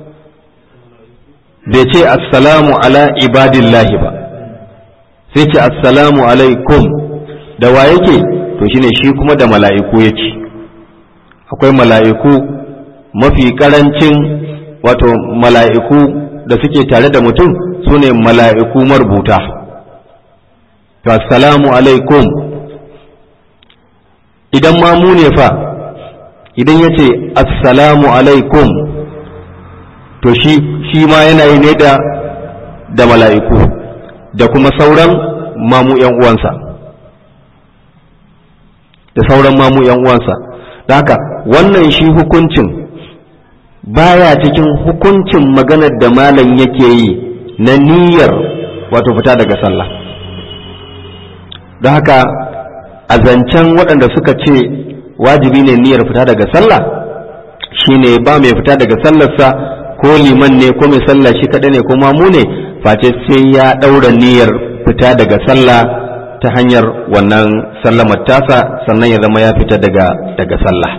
bai ce assalamu ala ibadillahi ba sai ce assalamu alaikum da wa yake to shine shi kuma da mala'iku yake akwai mala'iku mafi karancin wato mala'iku da suke tare da mutum su ne mala'iku marubuta to assalamu alaikum idan ma mu ne fa idan ya ce assalamu alaikum to shi shi ma yana yi ne da da mala'iku da kuma sauran mamu ‘yan uwansa da sauran mamu ‘yan uwansa da haka wannan shi hukuncin baya cikin hukuncin maganar da malam yake yi na niyyar wato fita daga sallah don haka a zancen waɗanda suka ce wajibi ne niyyar fita daga sallah shine ba mai fita daga sallarsa ko liman ne ko mai sallah shi kaɗai ne ko mamu ne face sai ya ɗaura niyyar fita daga sallah ta hanyar wannan sallamar tasa sannan ya zama ya fita daga daga sallah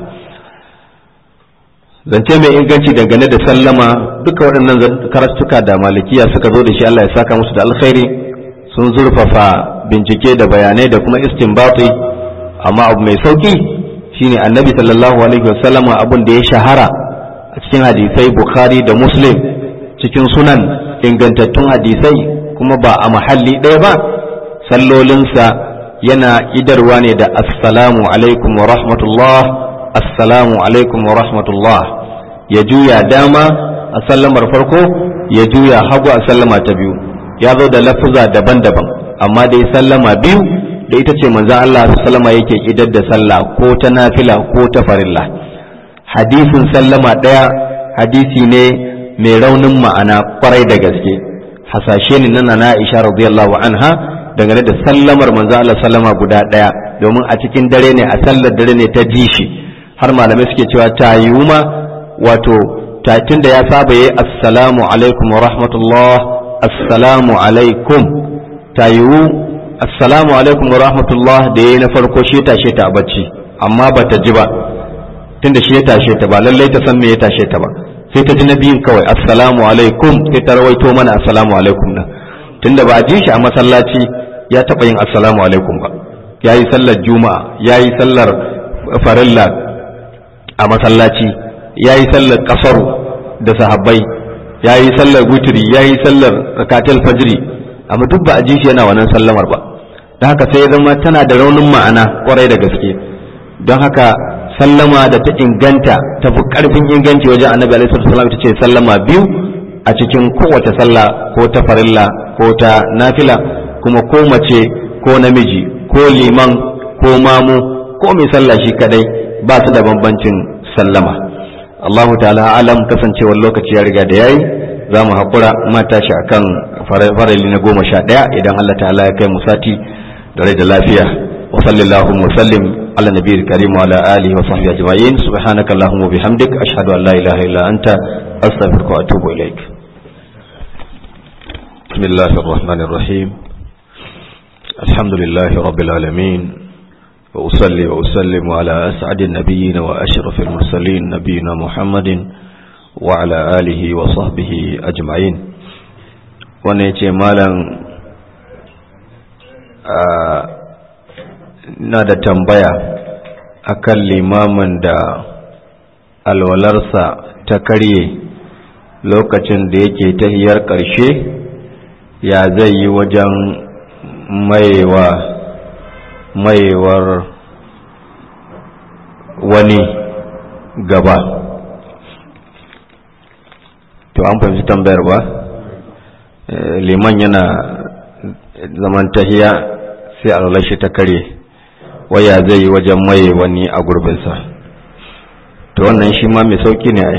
zance mai inganci dangane da sallama duka waɗannan karatuka da malikiya suka zo da shi Allah ya saka musu da alkhairi sun zurfafa bincike da bayanai da kuma istinbati amma abu mai sauki shine annabi sallallahu alaihi wasallama abun da ya shahara a cikin hadisai bukhari da muslim cikin sunan ingantattun hadisai kuma ba a mahalli ɗaya ba sallolinsa yana idarwa ne da assalamu alaikum wa rahmatullah assalamu alaikum wa rahmatullah ya juya dama a sallamar farko ya juya hagu a sallama ta biyu ya zo da lafuza daban-daban amma dai sallama biyu da ita ce manzan Allah sallama yake idar da sallah ko ta nafila ko ta farilla hadisin sallama ɗaya hadisi ne mai raunin ma'ana kwarai da gaske hasashe ne nan na Aisha radiyallahu anha dangane da sallamar manzo Allah sallama guda daya domin a cikin dare ne a sallar dare ne ta ji shi har malamai suke cewa ta yiwu ma wato ta tunda ya saba yi assalamu alaikum wa rahmatullah assalamu alaikum ta yiwu assalamu alaikum wa rahmatullah da yayi na farko shi tashe ta a bacci amma bata ji ba tunda shi ya tashe ta ba lallai ta san me ya tashe ta ba sai ta ji na biyun kawai assalamu alaikum sai ta rawaito mana assalamu alaikum nan tunda ba a ji shi a masallaci ya taɓa yin assalamu alaikum ba ya yi sallar juma'a ya yi sallar farilla a masallaci ya yi sallar kasaru da sahabbai ya yi sallar wutiri ya yi sallar rakatul fajri amma duk ba a ji shi yana wannan sallamar ba don haka sai ya zama tana da raunin ma'ana kwarai da gaske don haka sallama da ta inganta ta fi karfin inganci wajen annabi alaihi wasallam ta ce sallama biyu a cikin kowace sallah ko ta farilla ko ta nafila kuma ko mace ko namiji ko liman ko mamu ko mai sallah shi kadai ba su da bambancin sallama Allahu ta'ala alam kasancewar lokaci ya riga da yayi za mu haƙura mata shi akan farali na goma sha ɗaya idan Allah ta'ala ya kai mu sati da rai da lafiya wa sallallahu wa sallim على النبي الكريم وعلى آله وصحبه أجمعين سبحانك اللهم وبحمدك أشهد أن لا إله إلا أنت أستغفرك وأتوب إليك بسم الله الرحمن الرحيم الحمد لله رب العالمين وأصلي وأسلم على أسعد النبيين وأشرف المرسلين نبينا محمد وعلى آله وصحبه أجمعين ونيتي مالا آه na da tambaya akan limamin da alwalarsa ta karye lokacin da yake tahiyar ƙarshe ya zai yi wajen maiwa maiwar wani gaba to an fahimci tambayar ba liman yana zaman tahiya sai alwalar shi ta karye waya zai yi wajen maye wani a gurbinsa to wannan shi ma mai sauki ne ai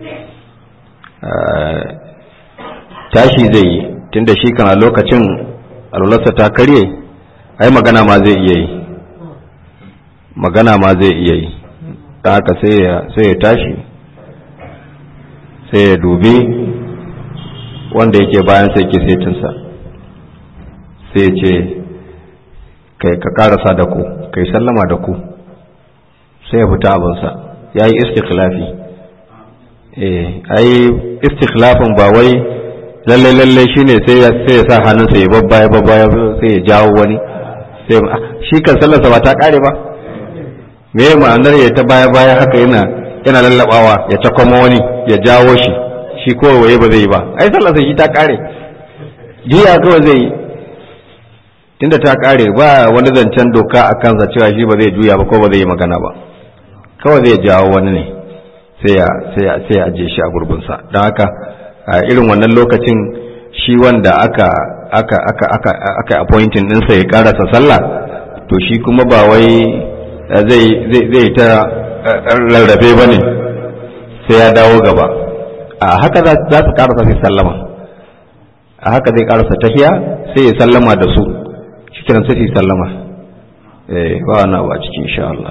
tashi zai yi tunda shi kan a lokacin alwalarsa ta karye ai magana ma zai iya yi magana ma zai iya yi ta haka sai ya tashi sai ya dubi wanda yake bayan sai ke setinsa sai ya ce kai ka karasa da ku kai sallama da ku sai ya fita abinsa ya yi istikhlafi eh ai istikhlafin ba wai lalle lalle shine sai ya sai ya sa hannunsa ya babbaya babbaya sai ya jawo wani sai shi kan sallarsa ba ta kare ba me ma'anar ya ta baya baya haka yana yana lallabawa ya takwama wani ya jawo shi shi kowai ba zai yi ba ai sallarsa shi ta kare jiya kawai zai yi tunda ta kare ba wani zancen doka a kansa cewa shi ba zai juya ba ko ba zai yi magana ba kawai zai jawo wani ne sai ya sai ya sai ya aje shi a gurbinsa don haka a irin wannan lokacin shi wanda aka aka aka aka aka appointing ɗinsa ya karasa sallah to shi kuma ba wai zai zai zai ta rarrabe ba ne sai ya dawo gaba a haka za su karasa sai sallama a haka zai karasa tahiya sai ya sallama da su shi kiran sai su sallama eh ba wani abu a cikin insha Allah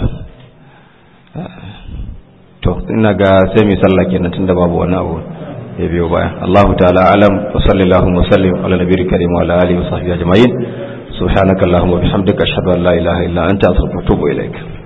to ina ga sai mai sallah kenan tunda babu wani abu ya biyo baya Allahu ta'ala alam wa sallallahu wa sallim ala nabiyil karim wa ala alihi wa sahbihi ajma'in subhanaka allahumma wa bihamdika ashhadu an la ilaha illa anta astaghfiruka wa atubu ilaik